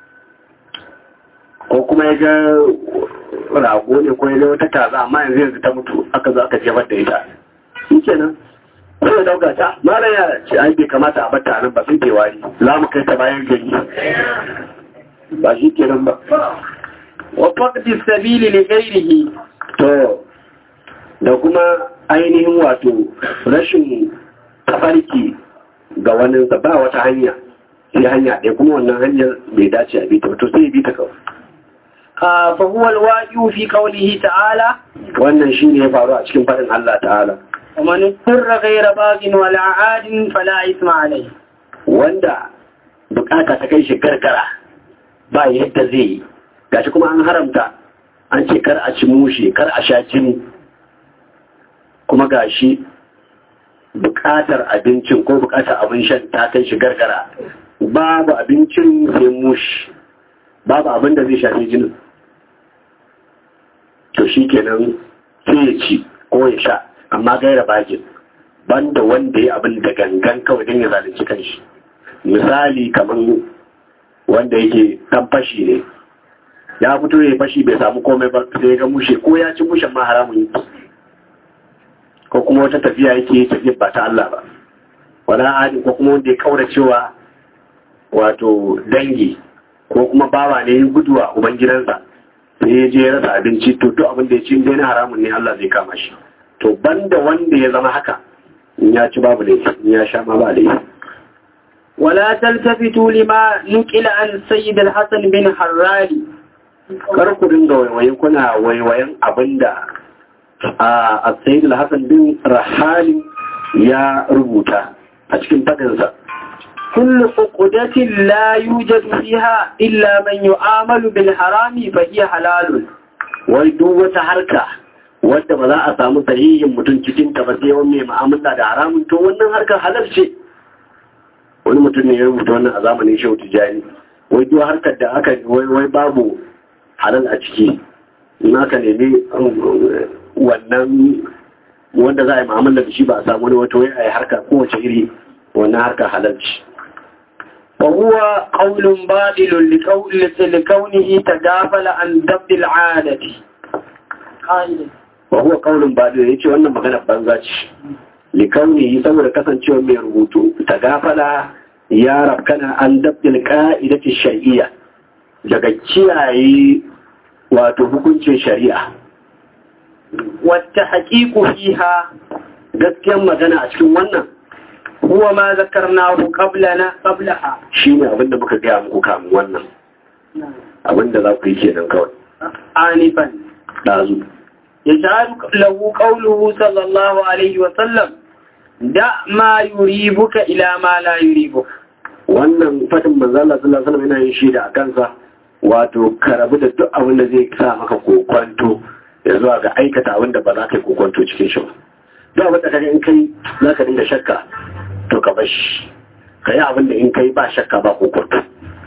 S2: ko kuma ya ga rago ne ko ya ga wata kaza amma yanzu yanzu ta mutu aka zo aka jefar da ita shi kenan ko ya dauka ta mara ya ce ai bai kamata a bata nan ba sai ke wari za mu kai ta bayan gari ba shi kenan ba
S1: wa faqdi sabili li ghayrihi
S2: to da kuma ainihin wato rashin tafarki ga wani ba wata hanya sai hanya ɗaya kuma wannan hanyar bai dace a bita to sai ya bita kawai
S1: fa huwa alwaqi'u fi qawlihi ta'ala
S2: wannan shine ya faru a cikin faɗin Allah ta'ala
S1: ومن اضطر غير باغ ولا عاد فلا إثم عليه
S2: wanda bukata ta kai shi karkara ba yadda zai yi gashi kuma an haramta an ce kar a ci mushe kar a sha jini kuma gashi bukatar abincin ko bukatar abin shan ta kai shi gargara babu abincin sai mushi babu abin da zai shafi jinin to shi kenan sai ya ci ko ya sha amma gaira bakin banda wanda ya abin da gangan kawai don ya zalunci kanshi misali kamar wanda yake dan fashi ne ya fito ya fashi bai samu komai ba sai ga mushe ko ya ci mushen ma haramun yi ko kuma wata tafiya yake tafiya ba ta Allah ba wala adi ko kuma wanda ya kaura cewa wato dangi ko kuma bawa ne guduwa ubangidansa sai ya je ya rasa abinci to duk abin da ya ci dai na haramun ne Allah zai kama shi to banda wanda ya zama haka in ya ci babu laifi in ya sha ma ba laifi
S1: ولا تلتفتوا لما نقل عن سيد الحسن بن حراري
S2: kar ku dinga waiwaye kuna waiwayen abinda a sayyid al-hasan bin rahali ya rubuta a cikin fadinsa
S1: كل عقدة لا يوجد فيها إلا من يعامل بالحرام فهي حلال
S2: wai duk wata harka wadda ba za a samu sahihin mutum cikin ta ba sai wani mai mu'amala da haramun to wannan harkar halal ce wani mutum ne ya rubuta wannan a zamanin shehu tijani wai duk harkar da aka wai babu halal a ciki in aka nemi wannan wanda za a yi mu'amala da shi ba a samu wani wata wai a yi harka kowace iri wannan harkar halal ce
S1: وهو قول باطل لكونه تغافل عن ضبط العادة
S2: wa huwa qaulun badu yace wannan magana banza ce likauni saboda kasancewa mai rubutu ta gafala ya rabkana an dabdil ka'idati shar'iyya daga kiyaye wato hukuncin shari'a
S1: wata haƙiƙu fiha
S2: gaskiyar magana a cikin wannan
S1: huwa ma zakarnahu qablana qablaha
S2: shine abinda muka gaya muku kamun wannan abinda za ku yi kenan kawai
S1: anifan
S2: dazu
S1: يجعل له قوله صلى الله عليه وسلم دع ما يريبك إلى ما لا يريبك
S2: wannan fadin manzo Allah sallallahu alaihi wasallam yana yin shi da kansa wato karabu da duk abin da zai sa maka kokwanto ya zuwa ga aikata abin da ba za ka yi kokwanto cikin shi ba duk abin da kaga in kai za ka dinga shakka to ka bar shi ka yi abin da in kai ba shakka ba kokwanto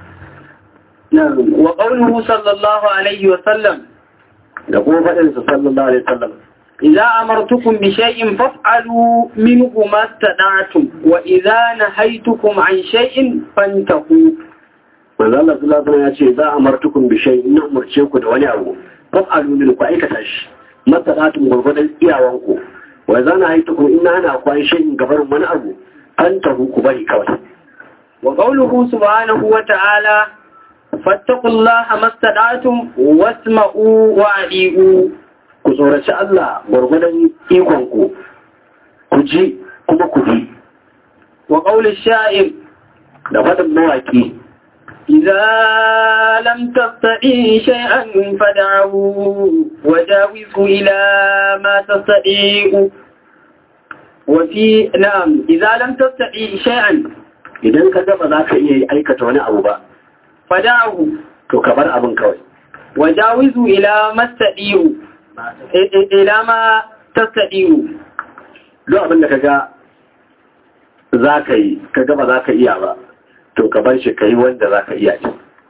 S1: wa qawluhu sallallahu alaihi wasallam
S2: da kuma faɗin su sallallahu alaihi wasallam
S1: إذا أمرتكم بشيء فافعلوا منه ما استطعتم وإذا نهيتكم عن شيء فانتهوا
S2: manzo Allah sallallahu alaihi wasallam ya ce za amartukum bi shay in umurce ku da wani abu fa'alu min ku aikata shi masalatun gurgudan iyawan ku wa za na haitukum in hana ku an shay gabarin wani abu an tahu ku bari kawai
S1: وقوله سبحانه وتعالى فاتقوا الله ما استطعتم واسمعوا وأطيعوا
S2: ku tsoraci Allah gwargwadon ikonku ku ji kuma ku bi
S1: وقول الشاعر
S2: da faɗin mawaƙi
S1: إذا لم تستطيع شيئا فدعه وجاوزه إلى ما تستطيع وفي نعم إذا لم تستطيع شيئا
S2: idan ka gaba za ka iya aikata wani abu ba
S1: فدعه
S2: to ka bar abin kawai
S1: وجاوزه إلى ما تستطيع إلى ما تستطيع
S2: duk abin da ka ga za ka yi ka gaba za ka iya ba to ka bar shi ka yi wanda za ka iya ce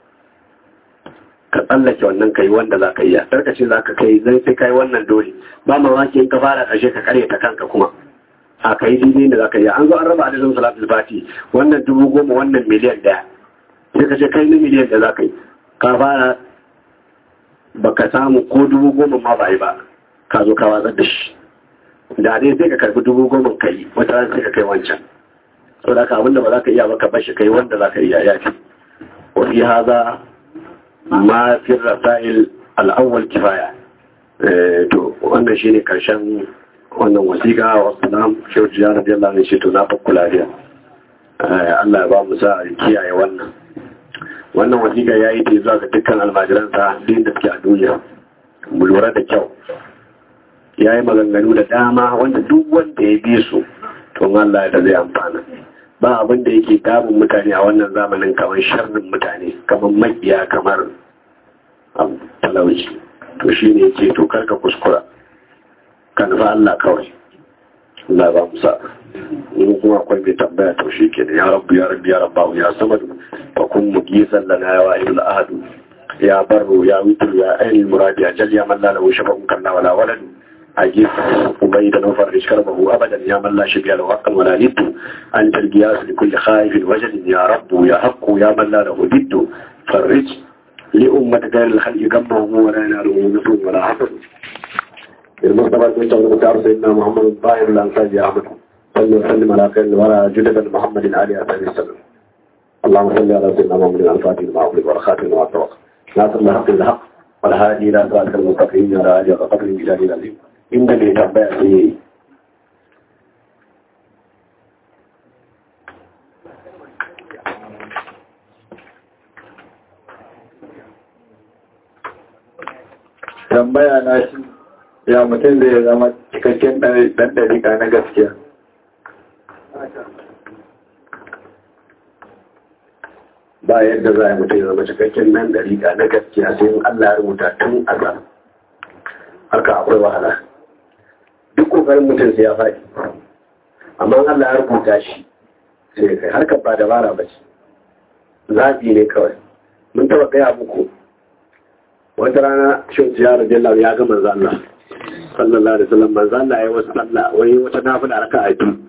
S2: ka tsallake wannan ka yi wanda za ka iya karkace za ka kai zai sai ka yi wannan dole ba mamaki in ka fara ƙarshe ka karya ta kanka kuma a ka yi daidai da za ka iya an zo an raba adadin salatul fati wannan dubu goma wannan miliyan ɗaya sai ka ce kai na miliyan da za ka yi ka fara baka samu ko dubu goma ma ba yi ba ka zo ka watsar da shi da dai sai ka karbi dubu goma ka yi wata ran sai ka kai wancan so da ka abinda ba za ka iya ba ka bashi kai wanda za ka iya ya fi wa fi haza ma fi rasail al'awwal kifaya Eh, to wannan shine karshen wannan wasiƙa wa salam shehu jiya radiyallahu anhu shi to na fakku lafiya Eh, Allah ya ba mu sa kiyaye wannan wannan wasiƙa ya yi ta zuwa ga dukkan almajiransa duk da suke a duniya mu lura da kyau ya yi maganganu da dama wanda duk wanda ya bi su to Allah da zai amfana ba abin da yake damun mutane a wannan zamanin kamar sharrin mutane kamar makiya kamar abu, talauci to shi ne yake to karka kuskura ka nufa Allah kawai Allah ba mu sa in kuma akwai mai tambaya to shi ke ya rabbu ya rabbi ya rabbahu ya samadu fa kun mugisan lana ya wa'il ahadu ya barru ya witru ya ainul muradi ajal ya man la lahu shafa'un kalla wala waladu أجيب أبيدا وفرج كربه أبدا يا من لا شبيه له حقا ولا ند أنت القياس لكل خائف وجل يا رب يا حق يا من لا له ند فرج لأمة غير الخلق قمهم ولا يناله نصر ولا حفظ المصطفى كنت المختار سيدنا محمد الطاهر الأنصاري يا أحمد صلى وسلم على خير ولا جدد محمد عليه الصلاة والسلام اللهم صل على سيدنا محمد الفاتح لما أغلق والخاتم لما سبق ناصر الحق بالحق والهادي إلى صراط المستقيم على آله وقدره بجلاله العظيم inda mai tambaya sai yi
S5: tambaya na shi ya mutum zai zama cikakken ɗan ɗarika na gaskiya
S2: ba yadda za a mutum ya zama cikakken nan ɗarika na gaskiya sai in Allah ya rubuta tun azal haka akwai wahala duk kokarin mutum sai ya faɗi amma Allah ya rubuta shi sai ya kai harkar ba dabara ba ce zaɓi ne kawai mun taɓa gaya muku wata rana shin ya rabe Allah ya ga manzo Allah sallallahu alaihi wasallam manzo Allah ya wasu sallah wai wata nafila raka a biyu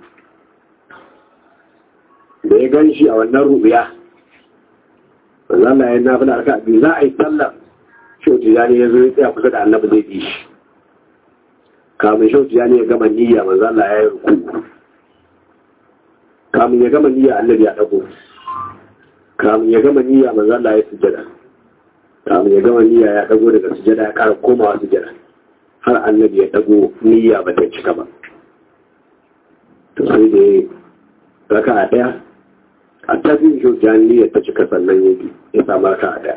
S2: da ya gan shi a wannan rubiya manzo Allah ya nafila raka a biyu za a yi sallah shin ya ne ya zo ya tsaya kusa da annabi zai bi shi kamun shautu ya ne ya gama niyya manzo Allah ya yi ruku kamun ya gama niyya annabi ya dago kamun ya gama niyya manzo Allah ya sujada kamun ya gama niyya ya dago daga sujada ya ƙara komawa sujada har annabi ya dago niyya ba ta cika ba to sai da raka a daya a tabbin shautu ya niyyar ta cika sannan ya bi ya samu raka a daya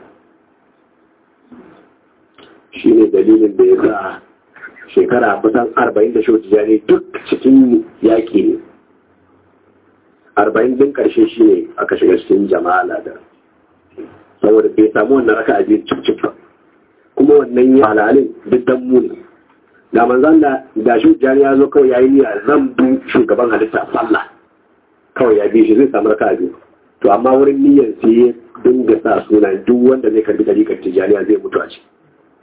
S2: shi ne dalilin da ya sa shekara kusan arba'in da shautu ne duk cikin yaƙi ne arba'in din ƙarshe shi ne aka shiga cikin jama'a da saboda bai samu wannan raka a biyu cip ba kuma wannan ya halalin duk dan mu ne da manzan da da shi ya zo kawai ya yi niyya zan bi shugaban halitta sallah kawai ya bi shi zai samu raka a biyu to amma wurin niyyar sai ya dinga sa suna duk wanda zai karbi dariƙar tijjaniya zai mutu a ciki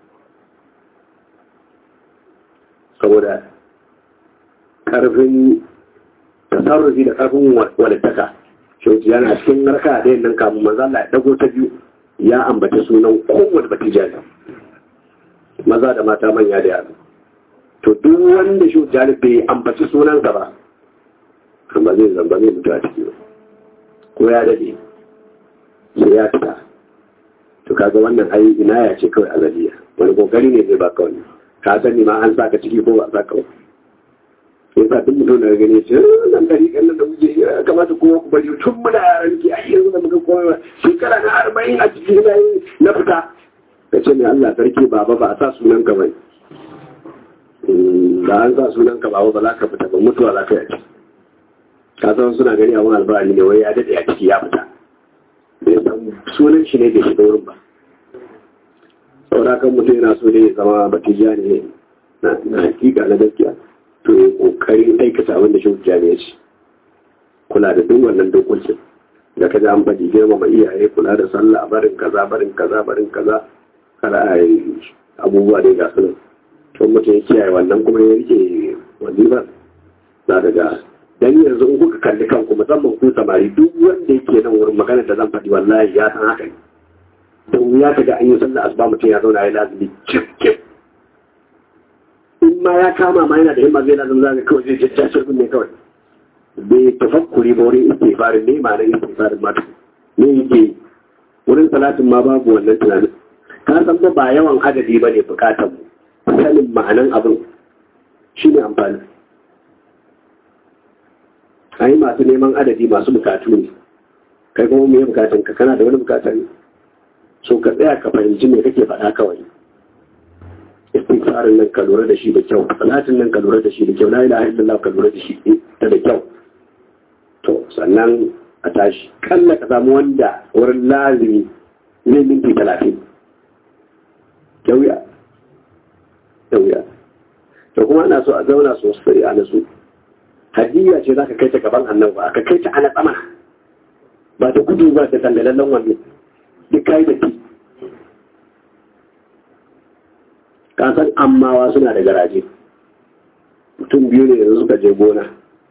S2: saboda ƙarfin tasarrufi da ƙarfin walittaka shauci yana cikin narka da yin nan kamun maza Allah ya dago ta biyu ya ambaci sunan kowane batijani maza da mata manya da yaro to duk wanda shauci bai ambaci sunansa ba ba zai zamba zai mutu a ciki ba ko ya dade sai ya fita to kaga wannan ai inaya ce kawai azaliya wani kokari ne zai baka wani ka sani ma an saka ciki ko ba saka ba sai sa duk mutum da gane ce nan gari kan nan da muke ya kamata kowa ku bari tun muna yaran ki ai yanzu da muka koya shekara na arba'in a cikin na na fita ka ce mai Allah sarki baba ba a sa sunan ka bai ba an sa sunan ka baba ba za ka fita ba mutuwa za ka yi ka san suna gani abun albani ne wai ya daɗe a ciki ya fita bai san sunan shi ne bai shiga wurin ba saboda kan mutum yana so ne ya zama batija ne na hakika na gaskiya to ya kokarin aikata abin da shi hujja ne ya ce kula da duk wannan dokokin da ka an faɗi girmama iyaye kula da sallah barin kaza barin kaza barin kaza kada a yi abubuwa dai ga sunan to mutum ya kiyaye wannan kuma ya rike wazifar za ka ga dan yanzu in kuka kalli kanku musamman ku samari duk wanda yake nan wurin magana da zan faɗi wallahi ya san haka ne da wuya ka ga an yi sallah asuba mutum ya zauna ya lazumi cif cif in ma ya kama ma yana da himma zai lazumi zaka kawai zai jajja shirin ne kawai bai tafakkuri ba wurin istighfarin ne ma na istighfarin ma ne yake wurin salatin ma babu wannan tunanin ka san ba ba yawan adadi ba ne bukatar mu sanin ma'anan abin shi ne amfani a yi masu neman adadi masu bukatu ne kai kuma mai bukatun ka kana da wani bukata ne so ka tsaya ka fahimci me kake faɗa kawai istighfarin nan ka lura da shi da kyau salatin nan ka lura da shi da kyau la ilaha illallah ka lura da shi ta da kyau to sannan a tashi kalla ka samu wanda wurin lazimi ne minti talatin da wuya da wuya to kuma ana so a zauna sosai a nasu hadiyya ce za ka kai ta gaban annabi ba ka kai ta ana tsama ba ta gudu ba ta tangalallen wannan duk kai da ki ka san ammawa suna da garaje mutum biyu ne yanzu suka je gona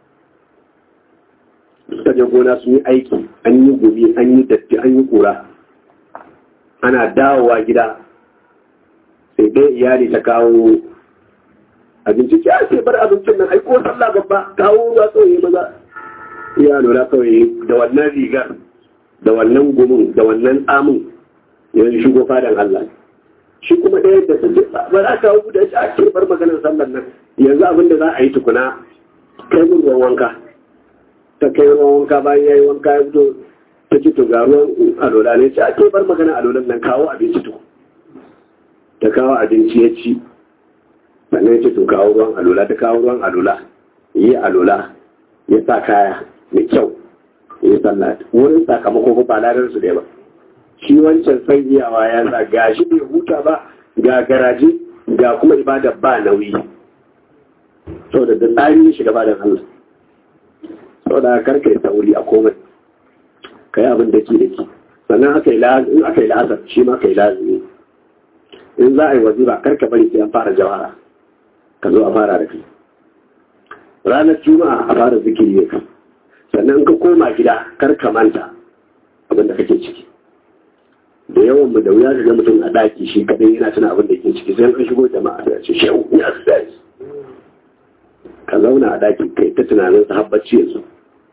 S2: suka je gona sun yi aiki an yi gumi an yi datti an yi kura ana dawowa gida sai dai iyali ta kawo abinci ya ce bar abincin nan aiko sallah babba kawo ruwa kawai maza iya lura kawai da wannan rigar da wannan gumin da wannan tsamin yanzu shigo fadan Allah shi kuma ɗaya da sun ce ba za ka hau da shi a ce bar maganar sallar nan yanzu abin da za a yi tukuna kai mun ruwan wanka ta kai ruwan wanka bayan ya yi wanka ya fito ta ci to ga ruwan alola ne ce a ce bar maganar alolan nan kawo abinci to ta kawo abinci ya ci sannan ya ce to kawo ruwan alola ta kawo ruwan alola yi alola ya sa kaya mai kyau ya sallah wurin sakamako ba ladar su da ba shi wancan san iyawa ya sa ga shi bai huta ba ga garaje ga kuma ibada ba nauyi saboda da tsari ya shiga badan Allah saboda karka yi sauri a komai ka yi abin da ke da ke sannan aka yi la'azar shi ma ka yi lazimi in za a yi wazifa karka bari sai an fara jawara ka zo a fara da kai ranar juma'a a fara zikiri ne kai sannan ka koma gida kar ka manta abin da kake ciki da yawan mu da wuya ga mutum a daki shi kadai yana tuna abin da yake ciki sai an shigo jama'a da ce shehu ya sai ka zauna a daki kai ta tunanin sa habbaci yanzu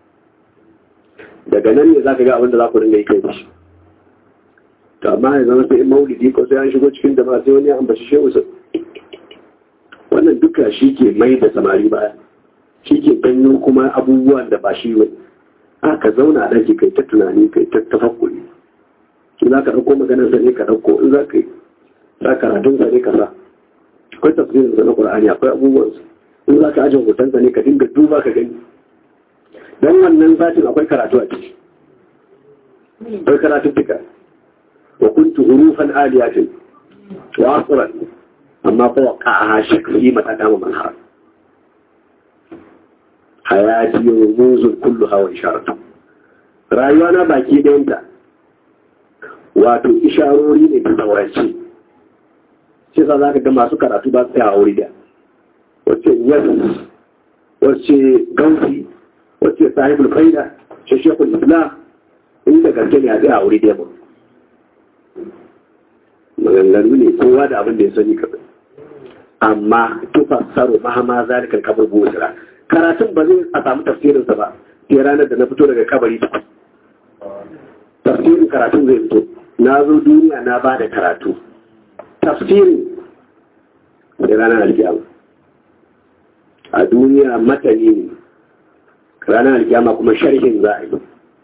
S2: daga nan ne zaka ga abin da za ku dinga yi kai shi to amma ya zama sai maulidi ko sai an shigo cikin jama'a sai wani ya ambaci shehu sai wannan duka shi ke mai da samari baya shi ke ganyo kuma abubuwan da ba shi wani a ka zauna a ɗaki kai ta tunani kai ta tafakkuri in za ka ɗauko maganar sa ne ka ɗauko in za ka yi sa karatun sa ne ka sa akwai tafsirin sa na ƙur'ani akwai abubuwan sa in za ka ajin hoton sa ne ka dinga duba ka gani dan wannan satin akwai karatu a ciki akwai karatun tuka wa kuntu hurufan aliyatin wa asran amma fa waqa'a shak fi mata dama manhar hayati rumuzun kullu hawa isharatu rayuwa na baki ɗayanta wato isharori ne ta saurance shi sa za ka ga masu karatu ba su a wuri da wacce yas wacce gausi wacce sahibul faida shi shekul islam inda gaske ne a tsaye a wuri da maganganu ne kowa da abin da ya sani kaɗai amma tufassaro mahama zalikan kabar gosira karatun ba zai a samu tafsirinsa ba sai ranar da na fito daga kabari tafsirin karatun zai fito na zo duniya na ba da karatu tafsiri da ranar alkiyama a duniya matani ne ranar alkiyama kuma sharhin za a yi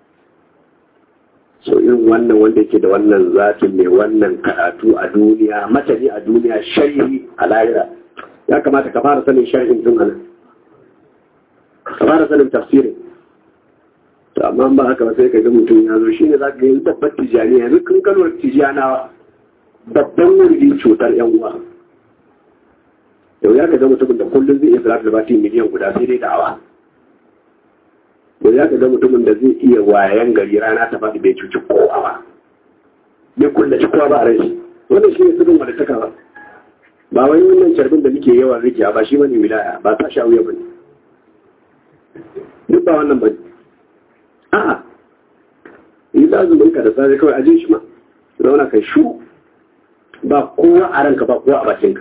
S2: so irin wannan wanda yake da wannan zafin mai wannan karatu a duniya matani a duniya sharhi a lahira ya kamata ka fara sanin sharhin tun anan ka fara sanin tafsirin to amma ba haka ba sai ka ga mutum ya zo shine za ka yi babbar tijani yanzu kun kalwar tijanawa babban wurdi cutar yan uwa yau ya ka ga mutumin da kullum zai iya salatu da bati miliyan guda sai dai da'awa yau ya ka ga mutumin da zai iya wayan gari rana ta faɗi bai cuci kowa ba bai kullaci kowa ba a rai wannan shi ne sirrin wadda ta ba ba wai wannan carbin da muke yawan rikiya ba shi bane wilaya ba ta sha wuya bane duk ba wannan bane a'a yi lazumin ka da safe kawai aje shi ma zauna kai shu ba kowa a ranka ba kowa a bakinka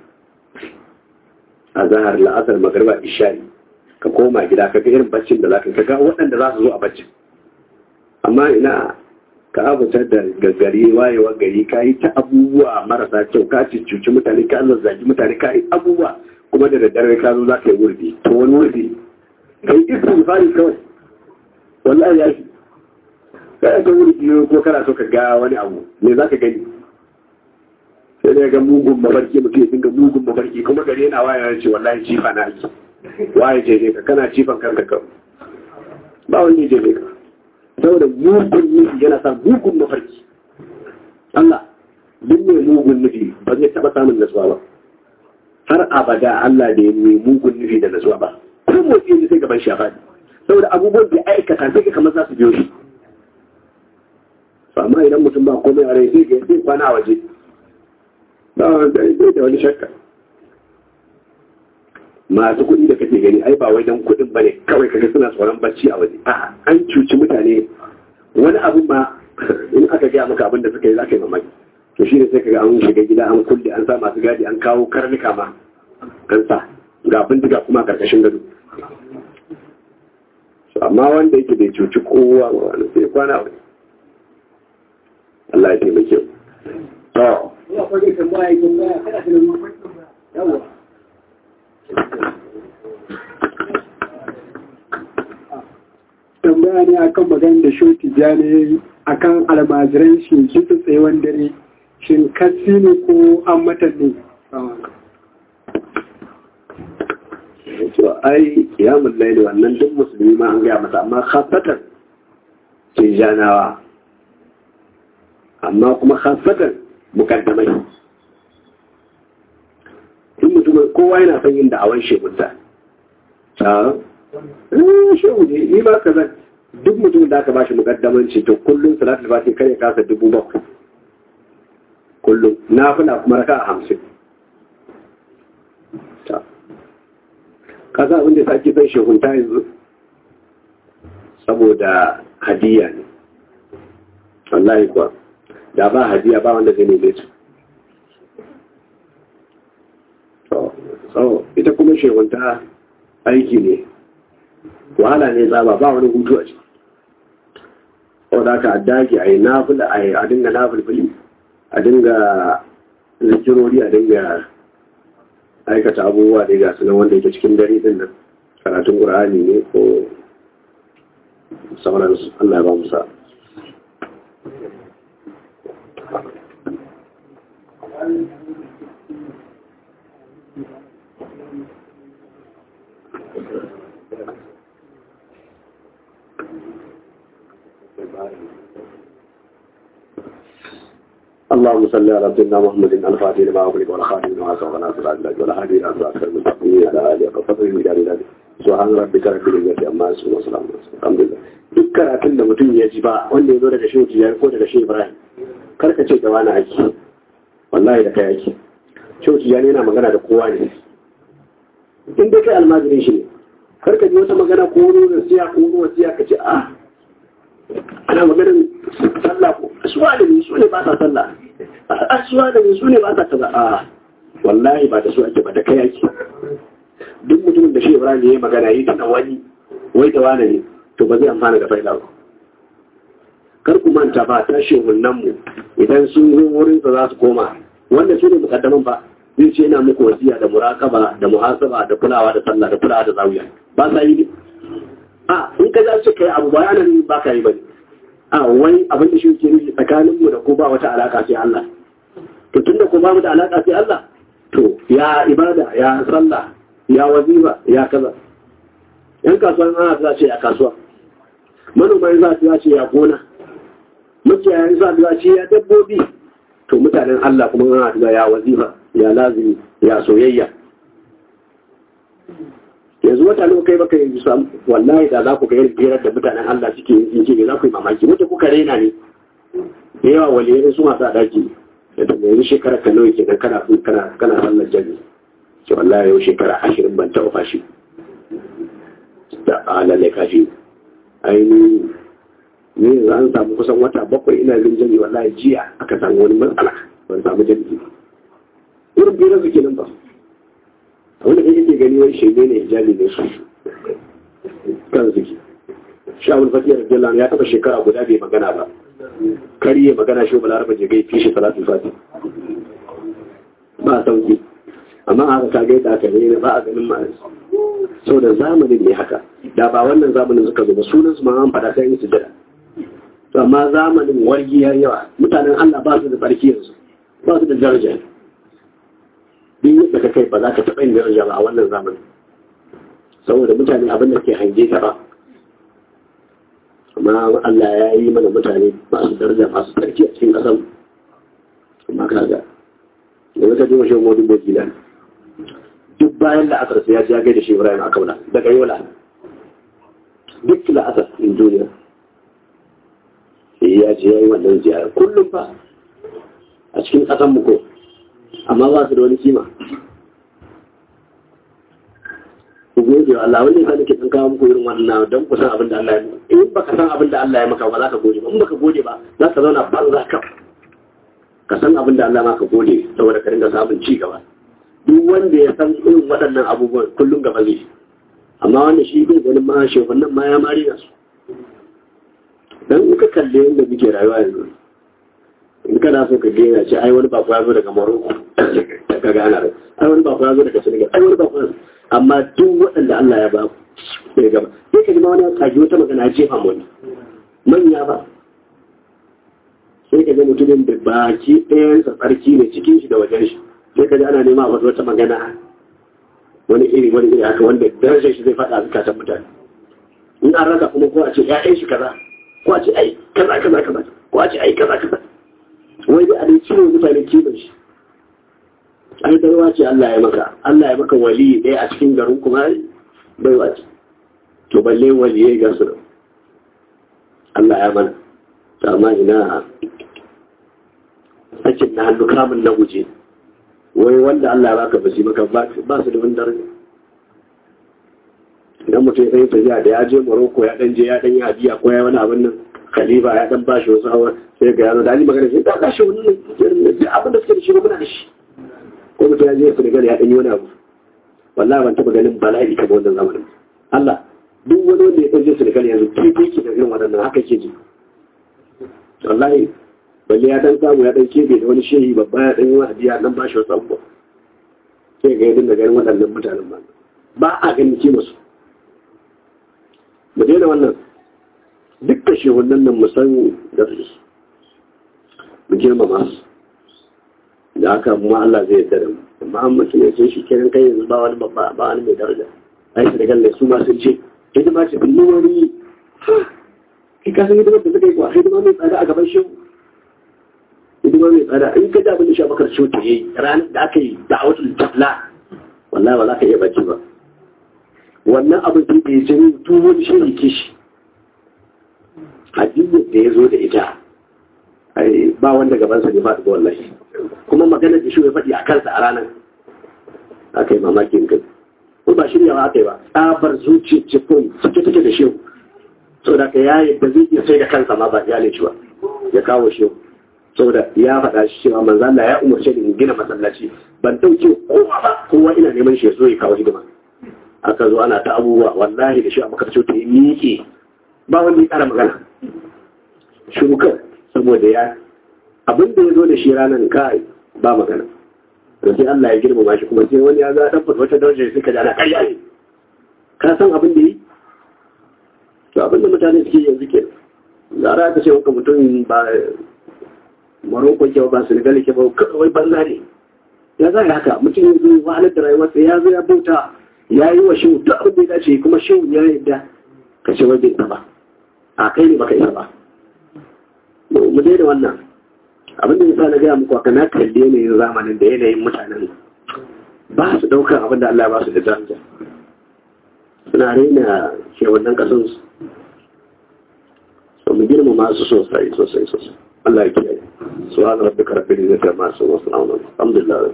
S2: a zahar la'asar magarba ishari ka koma gida ka ga irin baccin da zaka ga waɗanda za su zo a baccin amma ina ka abutar da gaggari wayewa gari ka yi ta abubuwa marasa kyau ka cuci mutane ka zazzagi mutane ka yi abubuwa kuma da daddare ka zo za ka yi wurdi to wani wurdi ka yi istighfari kawai wallahi ya fi kada ka wurdi ko kana so ka ga wani abu me za ka gani sai da ga mugun mabarki mutum ya dinga mugun mabarki kuma gari yana waya ce wallahi cifa na aiki waye je ka kana cifan kanka ka ba wani je ka saboda mugun nufi yana sa mugun mafarki Allah duk mai mugun nufi ba zai taɓa samun nasuwa ba har abada Allah da ya mai mugun nufi da nasuwa ba ko motsi ne sai gaban shafa saboda abubuwan da aikata sai ka kamar za su biyo shi amma idan mutum ba komai a rai sai ga sai kwana a waje ba wanda da wani shakka masu kuɗi da kake gani ai ba wai dan kuɗin bane kawai kaga suna tsoron bacci a waje a'a an cuci mutane wani abu ma in aka gaya maka abin da suka yi za ka yi mamaki to shi ne sai kaga an shiga gida an kulle an sa masu gadi an kawo karnuka ma an sa ga bindiga kuma karkashin gado amma wanda yake bai cuci kowa ba wani sai kwana wani Allah ya taimake mu to
S6: tambaya ne akan magana da shoti jani akan almajiran shi kitsa tsayewan dare shin kasi ne ko an mata ne
S2: to ai ya mullaili wannan duk musulmi ma an gaya masa amma khasatan ke janawa amma kuma khasatan mukaddamai in mutum kowa yana son yin da'awar shekunta ta shehu ne ni ma ka zan duk mutum da aka bashi mukaddamanci to kullum salatul fati kare kasa dubu bakwai kullum na fula kuma raka a hamsin ta kasa abin da sake son shehunta yanzu saboda hadiya ne wallahi kuwa da ba hadiya ba wanda zai neme su so ita kuma shehunta aiki ne wahala ne tsaba ba wani hutu a ciki wadda aka dage a yi nafila a dinga nafilfili a dinga zikirori a dinga aikata abubuwa da ga sunan wanda yake cikin dare din nan karatun ƙur'ani ne ko sauransu Allah ya ba musa اللهم صل على سيدنا محمد الفاتح لما أغلق والخاتم لما سبق ناصر الله ولا هادي إلى صراط المستقيم على آله وصحبه وسلم سبحان ربك رب العزة عما يصفون وسلام الحمد لله duk karatun da mutum ya ji ba wanda ya zo daga shi tijari ko daga shi ibrahim karka ce da wani aiki wallahi da kai aiki shi tijari yana magana da kowa ne in dai kai almajirin shi ne karka ji wata magana ko wani wasiya ko wani wasiya ka ce a ana maganin sallah ko suwa da su ne ba sa sallah suwa da su ne ba sa kaza a wallahi ba da su ake ba da kai ake duk mutumin da shi ibrahim ya yi magana yi tana wani wai da wani ne to ba zai amfana da faida ba kar ku manta ba ta shehunan mu idan sun zo wurin sa za su koma wanda su ne mukaddaman ba zai ce ina muku wasiya da muraqaba da muhasaba da kulawa da sallah da kulawa da zawiya ba sa yi ne a in ka za su kai abu ba yana nufin ba ka yi bane a wai abin da shi ke nufi tsakanin mu da ko ba wata alaka sai Allah to tunda ko ba mu da alaka sai Allah to ya ibada ya sallah ya wazifa ya kaza yan kasuwan ana za ce a kasuwa manoma za su ce ya gona makiyayan za su ce ya dabbobi to mutanen Allah kuma ana ya wazifa ya lazimi ya soyayya yanzu wata nawa kai baka yanzu sam wallahi da za ku ga irin birar da mutanen Allah suke yin ce za ku yi mamaki wata kuka rena ne da yawa waliyai su masu daki da daga yanzu shekara ka nawa kenan kana kana kana sallar jami ce wallahi yau shekara ashirin ban taɓa fashi da alalai kafi aini ni yanzu an samu kusan wata bakwai ina bin jami wallahi jiya aka samu wani matsala ban samu jami irin birar su kenan ba wanda kai yake gani wani shirme ne hijabi ne su kan zuki shawul fatiyar jallan ya taba shekara guda bai magana ba kariye magana shi bala rafa jigai fi shi salatu fati ba sauki amma haka ka gaita aka ne ba a ganin ma sau da zamanin ne haka da ba wannan zamanin suka zo ba sunan su ma an fada sai su jira to amma zamanin wargi ya yawa mutanen Allah ba su da tsarki yanzu ba su da daraja duk yadda ka kai ba za ka taɓa yin daraja ba a wannan zamanin saboda mutane abin da ke hange ta ba amma Allah ya yi mana mutane masu daraja masu tsarki a cikin ƙasar amma kaga da wata jima shi wani bokila duk bayan la'asar sai ya ji ya gaida shi Ibrahim a kauna daga yola duk la'asar in duniya sai ya ce ya yi wannan ziyarar kullum fa a cikin ƙasar mu ko amma ba su da wani kima ku gode wa Allah wani yasa nake san kawo muku irin wannan don ku san abin da Allah ya maka in baka san abin da Allah ya maka ba za ka gode ba in baka gode ba za ka zauna ba za ka ka san abin da Allah maka gode saboda ka ringa samun ci gaba duk wanda ya san irin waɗannan abubuwan kullum gaba zai amma wanda shi bai ganin ma shehunan ma ya mari na su dan in ka kalle yadda muke rayuwa yanzu in kana so ka gina ce ai wani bako ya zo daga Morocco ka ga ana ai wani bako ya zo daga Senegal ai wani bako amma duk waɗanda Allah ya ba ku sai gaba sai ka ji ma wani ya kaji wata magana ya jefa mu manya ba sai ka ga mutumin da baki ɗayan sa tsarki ne cikin shi da wajen shi sai ka ji ana nema a wata magana wani iri wani iri haka wanda darajar shi zai faɗa zukatan mutane in an rasa kuma ko a ce ƴaƴan shi kaza ko a ce ai kaza kaza kaza ko a ce ai kaza kaza wai dai a dai cire mutane kiman shi ai baiwa ce Allah ya maka Allah ya maka wali ɗaya a cikin garin kuma baiwa ce to balle wali ya gasu da Allah ya mana ta amma ina sakin na hannu kamun na guje wai wanda Allah ya baka basi maka ba su da wani daraja idan mutum ya yi tafiya da ya je Morocco ya dan je ya dan yi hadiya ko ya wani abin nan khalifa ya dan bashi wasu hawa sai ga yaro da ali magana sai da kashi wannan abin da suke da shi ba muna da shi ko mutum ya je Senegal ya dan yi wani abu wallahi ban taba ganin bala'i kamar wannan zamanin Allah duk wani wanda ya ɗauke Senegal yanzu kifi ki da irin waɗannan haka ke ji wallahi balle ya dan samu ya dan kebe da wani shehi babba ya dan yi wa hadiya dan bashi wasu abubuwa sai ga yadda ganin waɗannan mutanen ba ba a ganin kima su mu daina wannan duk da shehunan nan mu san da su mu girmama su da haka kuma Allah zai yarda da mu amma an mutum ya ce shi kenan kai yanzu ba wani babba ba wani mai daraja ai su da galle su ma sun ce hidima ce bin wani kai ka san hidimar da suka yi kuwa hidima mai tsada a gaban shehu hidima mai tsada in ka ji abin da shi abakar shi ta yi ranar da aka yi da'awatul tafla wallahi ba za ka iya bacci ba wannan abin da ya jini duk wani shiri kishi hadiyyar da ya zo da ita ba wanda gabansa ne ba da wallahi kuma maganar da shi ya faɗi a kansa a ranar aka yi mamakin kai ko ba shiryawa aka yi ba tsabar zuciya cikin cike take da shehu saboda ka ya yadda zai iya sai da kansa ma ba ya leci ba ya kawo shehu saboda ya faɗa shi cewa manzo Allah ya umarce ni in gina masallaci ban dauke kowa ba kowa ina neman shi ya zo ya kawo hidima aka zo ana ta abubuwa wallahi da shi a makarci ta yi miƙe ba wanda ya ƙara magana shukar saboda ya abin da ya zo da shi ranar kai ba magana to sai Allah ya girmama shi kuma sai wani ya ga dan wata daraja sai ka ji ana ƙarya ne ka san abin da yi to abin da mutane suke yanzu ke zara ka ce maka mutum ba Morocco ke ba Senegal ke ba kawai banza ne ya za haka mutum ya zo wahalar da rayuwarsa ya zo ya bauta ya yi wa shehu duk abin da ya dace kuma shehu ya yadda ka ce wai bai isa ba a kai ne baka isa ba mu daina wannan abin da ya sa na gaya muku haka na kalli yanayin zamanin da yanayin mutanen ba su ɗaukar abin da Allah ba su da daraja suna raina shewannan ƙasan su so mu girma masu sosai sosai sosai Allah ya kiyaye su hana rabbi karfi da zai masu wasu na'unan alhamdulillah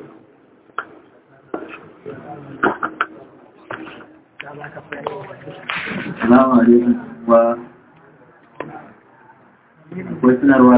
S7: Assalamu alaikum wa wasu